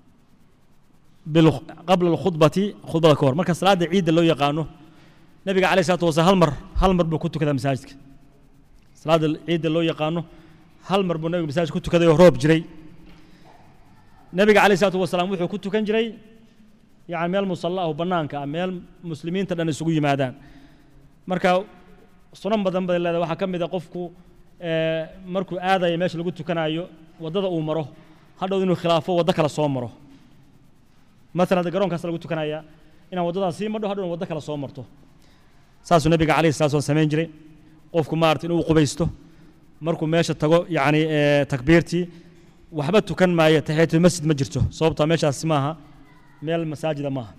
قبل الخطبة خطبة كور مركز صلاة عيد اللي يقانه nabiga calayh salatu wasalaam hal mar hal mar buu ku tukadaa masaajidka salaada ciidda loo yaqaano hal mar buu nabiga masaajid ku tukaday oo roob jiray nabiga calayh salatu wasalaam wuxuu ku tukan jiray yani meel musalla ah oo bannaanka ah meel muslimiinta dhan isugu yimaadaan marka sunan badan bay leedahay waxaa ka mid a qofku markuu aadaya meesha lagu tukanayo waddada uu maro hadhow inuu khilaafo waddo kale soo maro maalan hadda garoonkaas lagu tukanaya inaan waddadaas sii madho hadhow waddo kale soo marto saasuu nabiga calayhi salatu wasallam samayn jiray qofku maarata inuu qubaysto markuu meesha tago yacni takbiirtii waxba tukan maayo taxiyatul masjid ma jirto sababtaa meeshaasi maaha meel masaajida maaha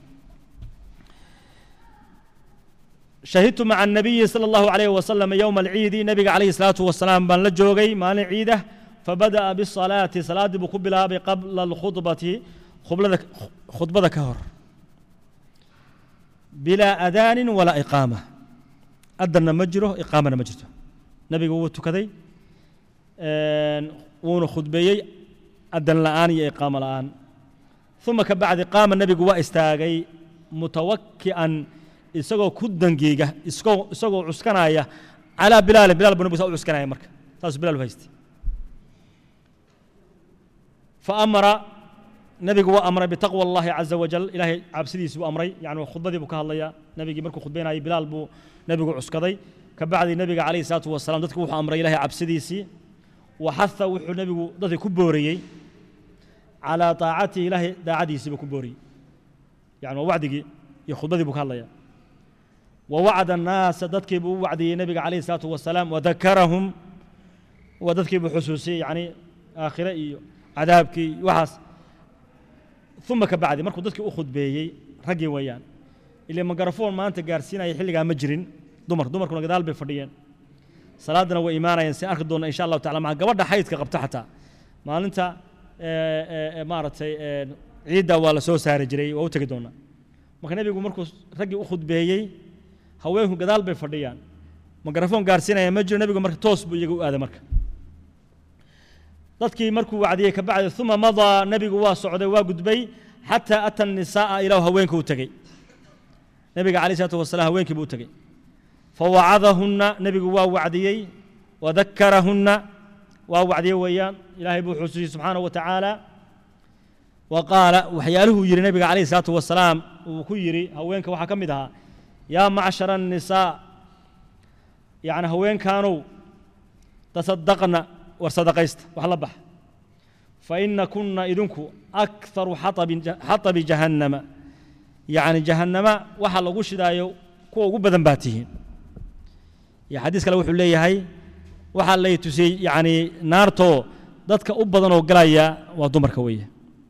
shahidtu maca الnabiyi salى اllahu alayh wasalam yowma alciidi nabiga calayhi الsalaatu wasalaam baan la joogay maalin ciidah fabada'a bisalaati salaaddii buu ku bilaabay qabla alkhudbati khublada khudbada ka hor bilaa adaanin walaa iqaama adanna ma jiro iqaamana ma jirto nabiga wuu tukaday wuuna khudbeeyey adan la'aan iyo iqaamo la'aan uma ka bacdi qaama nebigu waa istaagay mutawaki'an isagoo ku dangiiga isagoo isagoo cuskanaya calaa bilaalin bilaal buu nebigu saa u cuskanaya marka saasuu bilaal u haystay faamara nebigu waa amray bitaqwa allahi caza wajal ilaahay cabsidiisii buu amray yani khudbadii buu ka hadlayaa nebigii markuu khudbaynayay bilaal buu nebigu cuskaday ka bacdi nebiga calayhi salaatu wasalaam dadku wuxuu amray ilahay cabsidiisii waxaha wuxuu nebigu dadka ku booriyey calaa taacatihi ilaahay daacadiisii buu ku booriyey yani waa wacdigii iyo khudbadii buu ka hadlayaa wa wacda annaasa dadkii buu u wacdiyey nebiga calayhi salaatu wasalaam wadakarahum waa dadkii buu xusuusiyey yani aakhire iyo cadaabkii iyo waxaas uma ka bacdi markuu dadkii u khudbeeyey raggii weeyaan ile magarafoon maanta gaarsiinaya xilligaa ma jirin dumar dumarkuna gadaal bay fadhiyeen salaadana way imaanayeen si arki doona insha allahu tacala maa gabadha xaydka qabta xataa maalinta maaragtay ciidda waa la soo saari jiray waa u tegi doonaa marka nebigu markuu raggii u khudbeeyey haweenku gadaal bay fadhiyaan magarafoon gaarsiinaya ma jiro nebigu marka toos buu iyaga u aaday marka dadkii markuu wacdiyey ka bacdi uma madaa nebigu waa socday waa gudbay xataa ata الnisaaءa ilaa haweenka u tegey nebiga calayh الsalaatu wasalaam haweenkii buu u tegey fawacadahunna nebigu waa wacdiyey wadakarahunna waa wacdiyey weeyaan ilaahay buu xusuusiyey subxaanaه wa tacaala wa qaala waxyaaluhuu yidhi nebiga calayh الsalaatu wasalaam uu ku yidhi haweenka waxaa ka mid ahaa yaa macshara الnisaa yacni haweenkaanow tasadaqna war sadaqaysta wax la bax faina kunna idinku akharu xatabi jahannama yacni jahannama waxa lagu shidaayo kuwa ugu badan baa tihiin iyo xadiis kale wuxuu leeyahay waxaa lay tusiyey yacni naartoo dadka u badan oo galaya waa dumarka weeye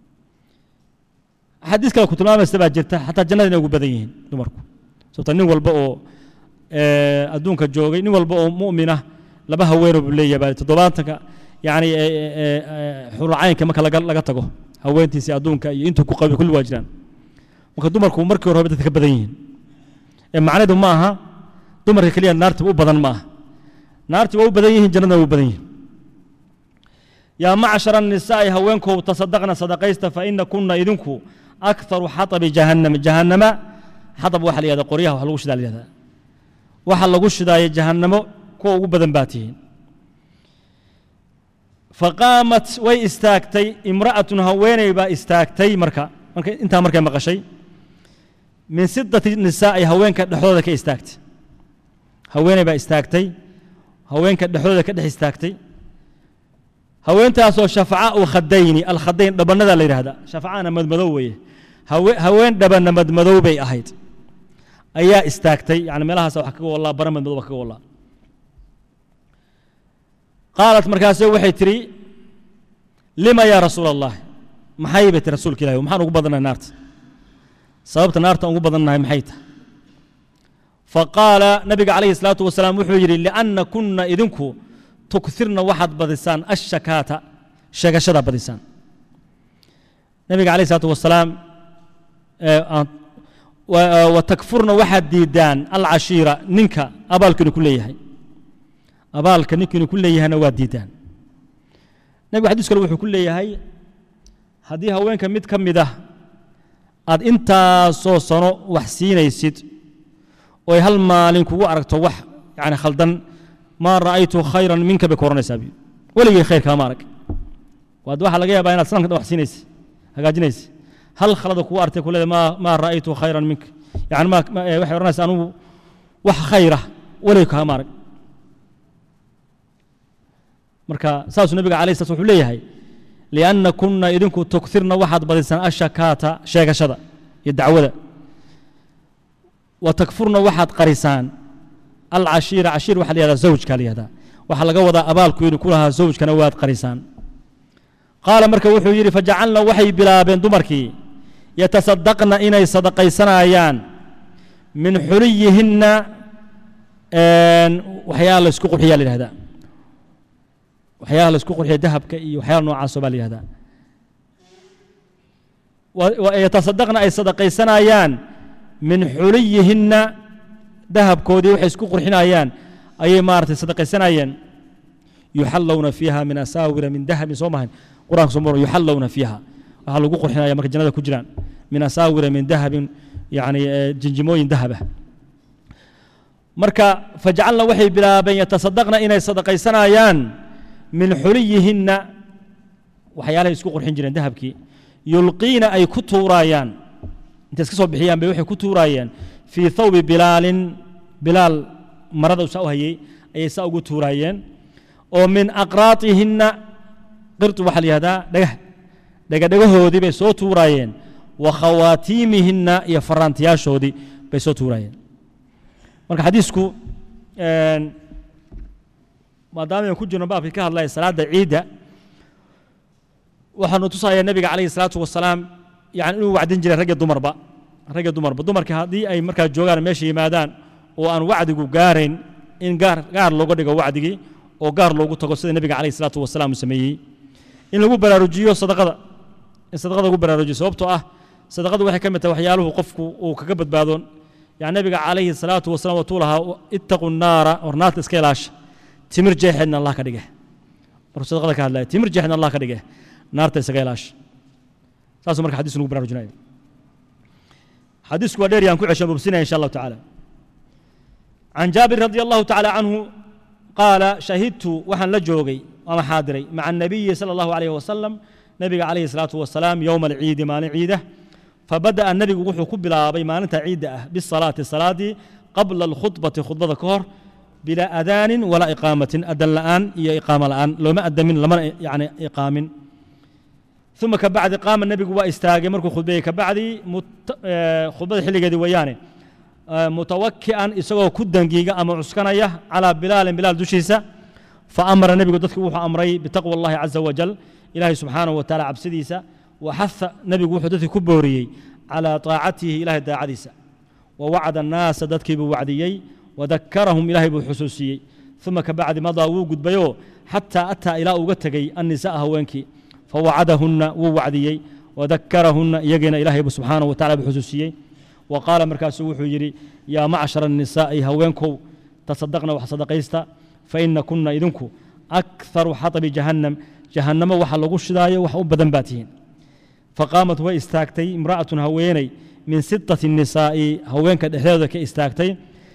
xadiis kale ku tilmaamaysa baa jirta xataa jannada inay ugu badan yihiin dumarku sababta nin walba oo adduunka joogay nin walba oo mu'mina laba haweenoo buu leeyahay baa toddobaatanka yacni xurulcaynka marka laga laga tago haweentiisii adduunka iyo intuu ku qabay kulli waa jiraan marka dumarku markii hore dadka ka badan yihiin ee macnaheedu ma aha dumarka keliya naartiba u badan ma aha naarti waa u badan yihiin jannadna waa u badan yihiin yaa macshara الnisaa'i haweenkow tasadaqna sadaqaysta faina kuna idinku akharu xatabi jahannama jahannama xatab waxa la yihahda qoryaha wax lagu shidaa la yihahda waxa lagu shidaayo jahannamo kuwa ugu badan baa tihiin faqaamat way istaagtay imra'atun haweeney baa istaagtay marka marka intaa markay maqashay min siddati nisaa'i haweenka dhexdooda ka istaagtay haweeney baa istaagtay haweenka dhexdooda ka dhex istaagtay haweentaasoo shafaca u khadayni alkhadayn dhabannada la yidhahda shafacana madmadow weeye haween dhabanna madmadow bay ahayd ayaa istaagtay yani meelahaas wax kaga wallaa bara madmadow wax kaga wallaa qaalat markaase waxay tidhi lima yaa rasuula allah maxay bay tihi rasuulka ilahi maxaan ugu badannahay naarta sababta naarta ugu badannahay maxay tahay faqaala nabiga calayhi الsalaatu wasalaam wuxuu yidhi lianna kunna idinku tukirna waxaad badisaan ashakaata sheegashada badisaan nabiga calayh الsalaatu wasalaam wa takfurna waxaad diidaan alcashiira ninka abaalkiinu ku leeyahay abaalka ninkiinu ku leeyahayna waa diidaan nebigu xadiis kale wuxuu ku leeyahay haddii haweenka mid ka mid ah aad intaasoo sano wax siinaysid oo ay hal maalin kugu aragto wax yani khaldan maa ra'aytu khayran minka bay ku oranaysaa bi weligay khayr kaama arag waad waxaa laga yaabaa inaad sanadka dhan wax siinaysa hagaajinaysa hal khalada kugu artay ku leedahay maa maa ra'aytu khayran minka yani ma waxay odhanaysaa anugu wax khayra weligay kaama arag marka saasuu nabiga alayh slat wuxuu leeyahay lianna kunna idinku tukirna waxaad badisaan ashakaata sheegashada iyo dacwada wa takfurna waxaad qarisaan alcashiira cashiir waxa la yahdaa zawjka la yahdaa waxaa laga wadaa abaalku idinku lahaa zawjkana waad qarisaan qaala marka wuxuu yidhi fajacalna waxay bilaabeen dumarkii yatasadaqna inay sadaqaysanayaan min xuliyihinna waxyaala la isku qurxiyaa la yihahdaa waxyaalaha la isku qurxiya dahabka iyo waxyaala noocaasoo baa la yihahdaa yatasadaqna ay sadaqaysanayaan min xuliyihinna dahabkoodii waxay isku qurxinayaan ayay maaragtay sadaqaysanayeen yuxallowna fiiha min asaawira min dahabin soo mahan qur'anka soo maro yuxallowna fiiha waxaa lagu qurxinaya marka jannada ku jiraan min asaawira min dahabin yani jinjimooyin dahaba marka fajcalna waxay bilaabeen yatasadaqna inay sadaqaysanayaan min xuliyihinna waxyaalahay isku qurxin jireen dahabkii yulqiina ay ku tuuraayaan intay iska soo bixiyaan bay waxay ku tuuraayeen fii thawbi bilaalin bilaal marada saa u hayey ayay saa ugu tuuraayeen oo min aqraatihinna qirtu waxaa la yihahdaa dhagah dhegadhegahoodii bay soo tuuraayeen wa khawaatiimihinna iyo faraantiyaashoodii bay soo tuuraayeen marka xadiisku maadaama aynu ku jirno baabkii ka hadlaya salaadda ciidda waxaanu tusayaa nebiga calayhi salaatu wasalaam yani inuu wacdin jiray ragga dumarba ragga dumarba dumarka haddii ay markaa joogaan meesha yimaadaan oo aan wacdigu gaarayn in gaar gaar looga dhigo wacdigii oo gaar loogu tago sida nebiga calayhi salaatu wasalaam uu sameeyey in lagu baraarujiyo sadaqada in sadaqada lagu baraarujiyo sababtoo ah sadaqadu waxay ka mid tahay waxyaaluhu qofku uu kaga badbaado yani nebiga calayhi salaatu wasalaam watuu lahaa ittaqu naara war naarta iska ilaasha timir jeexeedna allah ka dhige markuu sadaqada ka hadlaya timir jeexeedna allah ka dhige naarta isaga ilaasha taasuu marka xadiis nagu baraarujinaya xadiisku waa dheer yaan ku cesha bubsinaya insha allahu tacaala can jaabir radi allahu tacaala canhu qaala shahidtu waxaan la joogay ama xaadiray maca الnabiyi salى allahu alayh wasalam nabiga calayhi الsalaatu wasalaam yowma alciidi maalin ciida fabada'a nebigu wuxuu ku bilaabay maalinta ciidda ah bisalaati salaadii qabla alkhudbati khudbada ka hor bilaa adaanin walaa iqaamatin adan la'aan iyo iqaamo la'aan looma adamin lamana yani iqaamin uma kabacdi qaama nebigu waa istaagay markuu khudbeeyey kabacdi khudbada xilligeedii weeyaane mutawaki'an isagoo ku dangiiga ama cuskanaya calaa bilaalin bilaal dushiisa faamara nebigu dadki wuxuu amray bitaqwa allahi caza wajal ilaahay subxaanahu wa taala cabsidiisa waxaha nebigu wuxuu dadkii ku booriyey calaa taacatihi ilahay daacadiisa wa wacda annaasa dadkii buu wacdiyey wadakarahum ilaahay buu xusuusiyey uma kabacdi madaa wuu gudbayoo xataa ataa ilaa uga tegey annisa'a haweenkii fawacadahunna wuu wacdiyey wadakarahunna iyagiina ilaahay buu subxaanahu wa tacala buu xusuusiyey wa qaala markaasuu wuxuu yidhi yaa macshara annisaa'i haweenkow tasadaqna wax sadaqaysta fa ina kunna idinku akharu xatabi jahannam jahannamo waxa lagu shidaayo wax u badan baa tihiin faqaamat way istaagtay imra'atun haweeney min sitati nisaa'i haweenka dhexdeeda ka istaagtay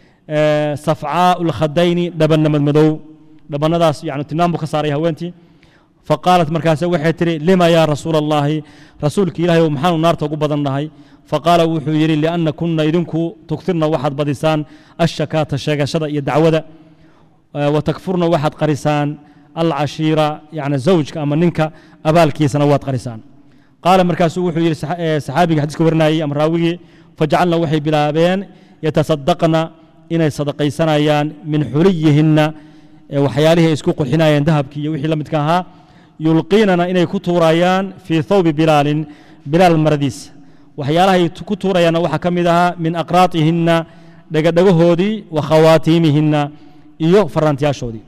safcaau lkhadayni dhabanamad madow dhabannadaas yani tinaan buu ka saaray haweentii faqaalat markaase waxay tihi lima yaa rasuula allaahi rasuulka ilaahay maxaanu naarta ugu badan nahay faqaala wuxuu yidhi lianna kunna idinku tugtirna waxaad badisaan ashakaata sheegashada iyo dacwada wa takfurna waxaad qarisaan alcashiira yani zawjka ama ninka abaalkiisana waad qarisaan qaala markaasuu wuxuu yidhi saxaabiga xadiiska warinayey ama raawigii fajacalna waxay bilaabeen yatasadaqna inay sadaqaysanayaan min xuliyihinna waxyaalihii ay isku qurxinayeen dahabkii iyo wixii la midka ahaa yulqiinana inay ku tuurayaan fii thawbi bilaalin bilaal maradiisa waxyaalahay ku tuurayaanna waxaa ka mid ahaa min aqraatihinna dhegadhegahoodii wa khawaatiimihinna iyo faraantiyaashoodii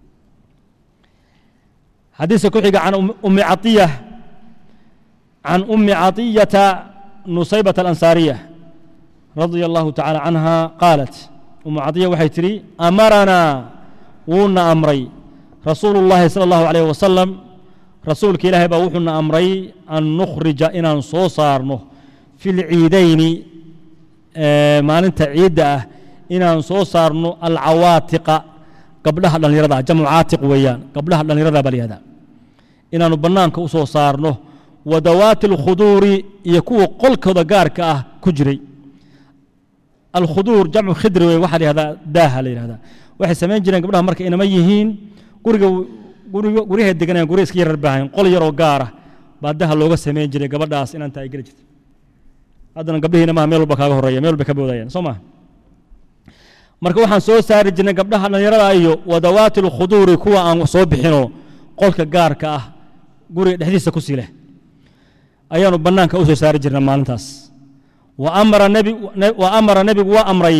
xadiiska ku xiga can ummi caiya can ummi caطiyata nusaybata alansaariya radia allahu tacaala canha qaalat ummu caiya waxay tidhi amaranaa wuuna amray rasuulu اllahi salى اllahu alayh wasalam rasuulka ilaahay baa wuxuuna amray an nukhrija inaan soo saarno fi lciidayni maalinta ciidda ah inaan soo saarno alcawaatiqa gabdhaha dhallinyarada ah jamcu caatiq weeyaan gabdhaha dhallinyarada baa layihahdaa inaannu bannaanka u soo saarno wadawaati alkhuduuri iyo kuwa qolkooda gaarka ah ku jiray alkhuduur jamcu khidri wey waxaa la yihahdaa daaha la yihahdaa waxay samayn jireen gabdhaha marka inama yihiin guriga guryahay deganayaan gurya iska yarar baahayn qol yaroo gaara baa daha looga samayn jiray gabadhaas inanta ay geli jirta haddana gabdhihiina maha meel walba kaaga horreeya meel walba ka boodayaan soo maha marka waxaan soo saari jirnay gabdhaha dhallinyarada iyo wadawaati alkhuduuri kuwa aan soo bixinoo qolka gaarka ah guriga dhexdiisa ku sii leh ayaanu bannaanka u soo saari jirnay maalintaas wa amara nebigu waa amray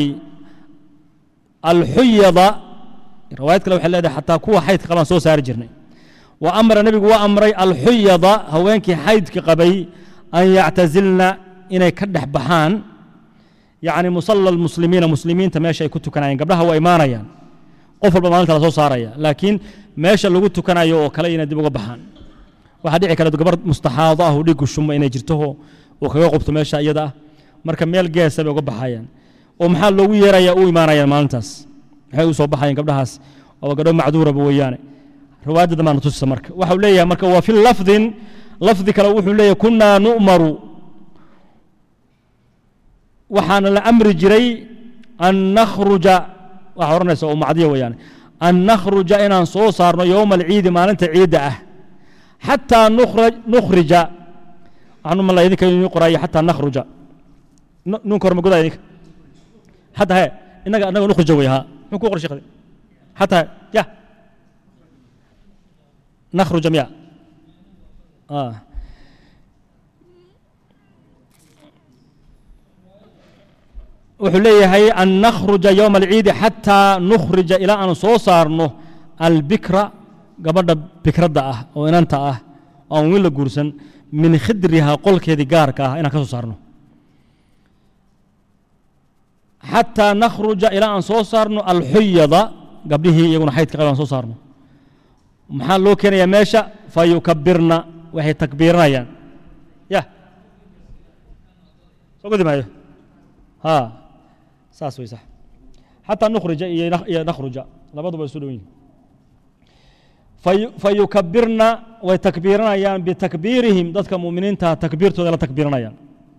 alxuyada riwaayad kale waxay leedahay xataa kuwa xaydka qabaan soo saari jirnay wa amara nebigu waa amray alxuyada haweenkii xaydka qabay an yactazilna inay ka dhex baxaan yacni musalla almuslimiina muslimiinta meesha ay ku tukanayeen gabdhaha waa imaanayaan qof walba maalinta la soo saaraya laakiin meesha lagu tukanayo oo kale inay dib uga baxaan waxaa dhici kara gabar mustaxaado ah oo dhiiggu shuma inay jirto oo kaga qubto meesha iyada ah marka meel geesa bay uga baxayaan oo maxaa loogu yeeraya u imaanayaan maalintaas maxay u soo baxayeen gabdhahaas waa gabdho macduuraba weeyaane riwaayadda dambaan tusisa marka waxau leeyahay marka waa fi lafdin lafdi kale wuxuu leeyahay kunaa nu'maru waxaana la amri jiray an nakhruja waxaa odhanaysa oo macdiya weeyaane an nakhruja inaan soo saarno yowma alciidi maalinta ciidda ah xataa nukhrija waxaan mala idinka inii qoraayo xataa nakhruja nuunka hore ma godaa idinka حتى هي إنك إنك نخرج جويها نكون قرش خذ حتى هي يا نخرج جميعا آه وحليه أن نخرج يوم العيد حتى نخرج إلى أن صوصارنه البكرة قبل بكرة أه أو إن أنت أه أو ولا جورسن من خدرها قل كذي جارك أه إنك صوصارنه xataa nakhruja ilaa aan soo saarno alxuyada gabdhihii iyaguna xaydka qabaan soo saarno maxaa loo keenayaa meesha fa yukabirna waxay takbiiranayaan ya soo gudi maayo ha saas way sax xataa nukhrija iyo nak- iyo nakhruja labaduba isu dhow yihin fayu- fayukabirna way takbiiranayaan bitakbiirihim dadka mu'miniinta takbiirtooda la takbiiranayaan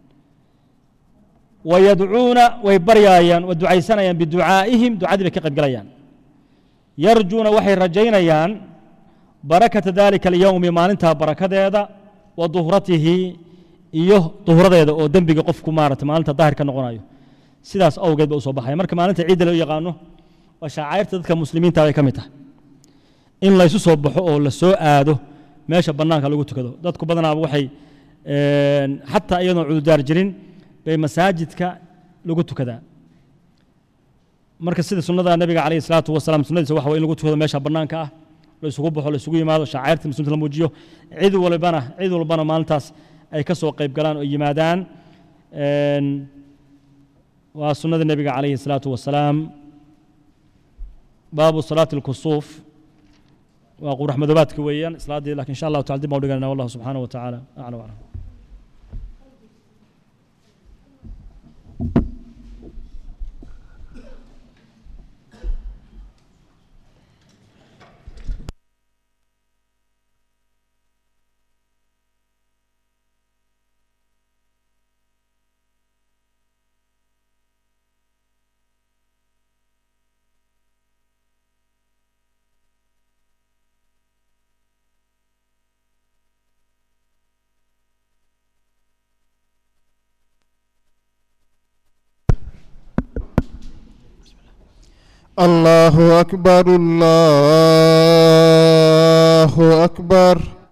wayadcuuna way baryaayaan way ducaysanayaan biducaa'ihim ducadii bay ka qayb galayaan yarjuuna waxay rajaynayaan barakata dalika alyowmi maalintaa barakadeeda wa duhratihi iyo duhradeeda oo dembiga qofku maarata maalinta daahir ka noqonayo sidaas awgeed ba u soo baxaya marka maalinta ciidda loo yaqaano waa shaacairta dadka muslimiinta bay ka mid tahay in laysu soo baxo oo la soo aado meesha bannaanka lagu tukado dadku badanaaba waxay een, xataa iyadoon cududaar jirin bay masaajidka lagu tukadaa marka sida sunnada nabiga calayhi salaatu wasalaam sunnadiisa waxa way in lagu tukado meesha bannaanka ah la isugu baxo la isugu yimaado shaacairta muslimiinta la muujiyo cid walbana cid walbana maalintaas ay ka soo qayb galaan oo yimaadaan Een, waa sunnada nebiga calayhi salaatu wasalaam baabu salaati alkusuuf waa qurax madoobaadka weeyaan islaaddii lakin insha allahu tacala dib baan u dhiganayna wallahu subxaanahu wa tacaala aclam aclam الله أكبر الله أكبر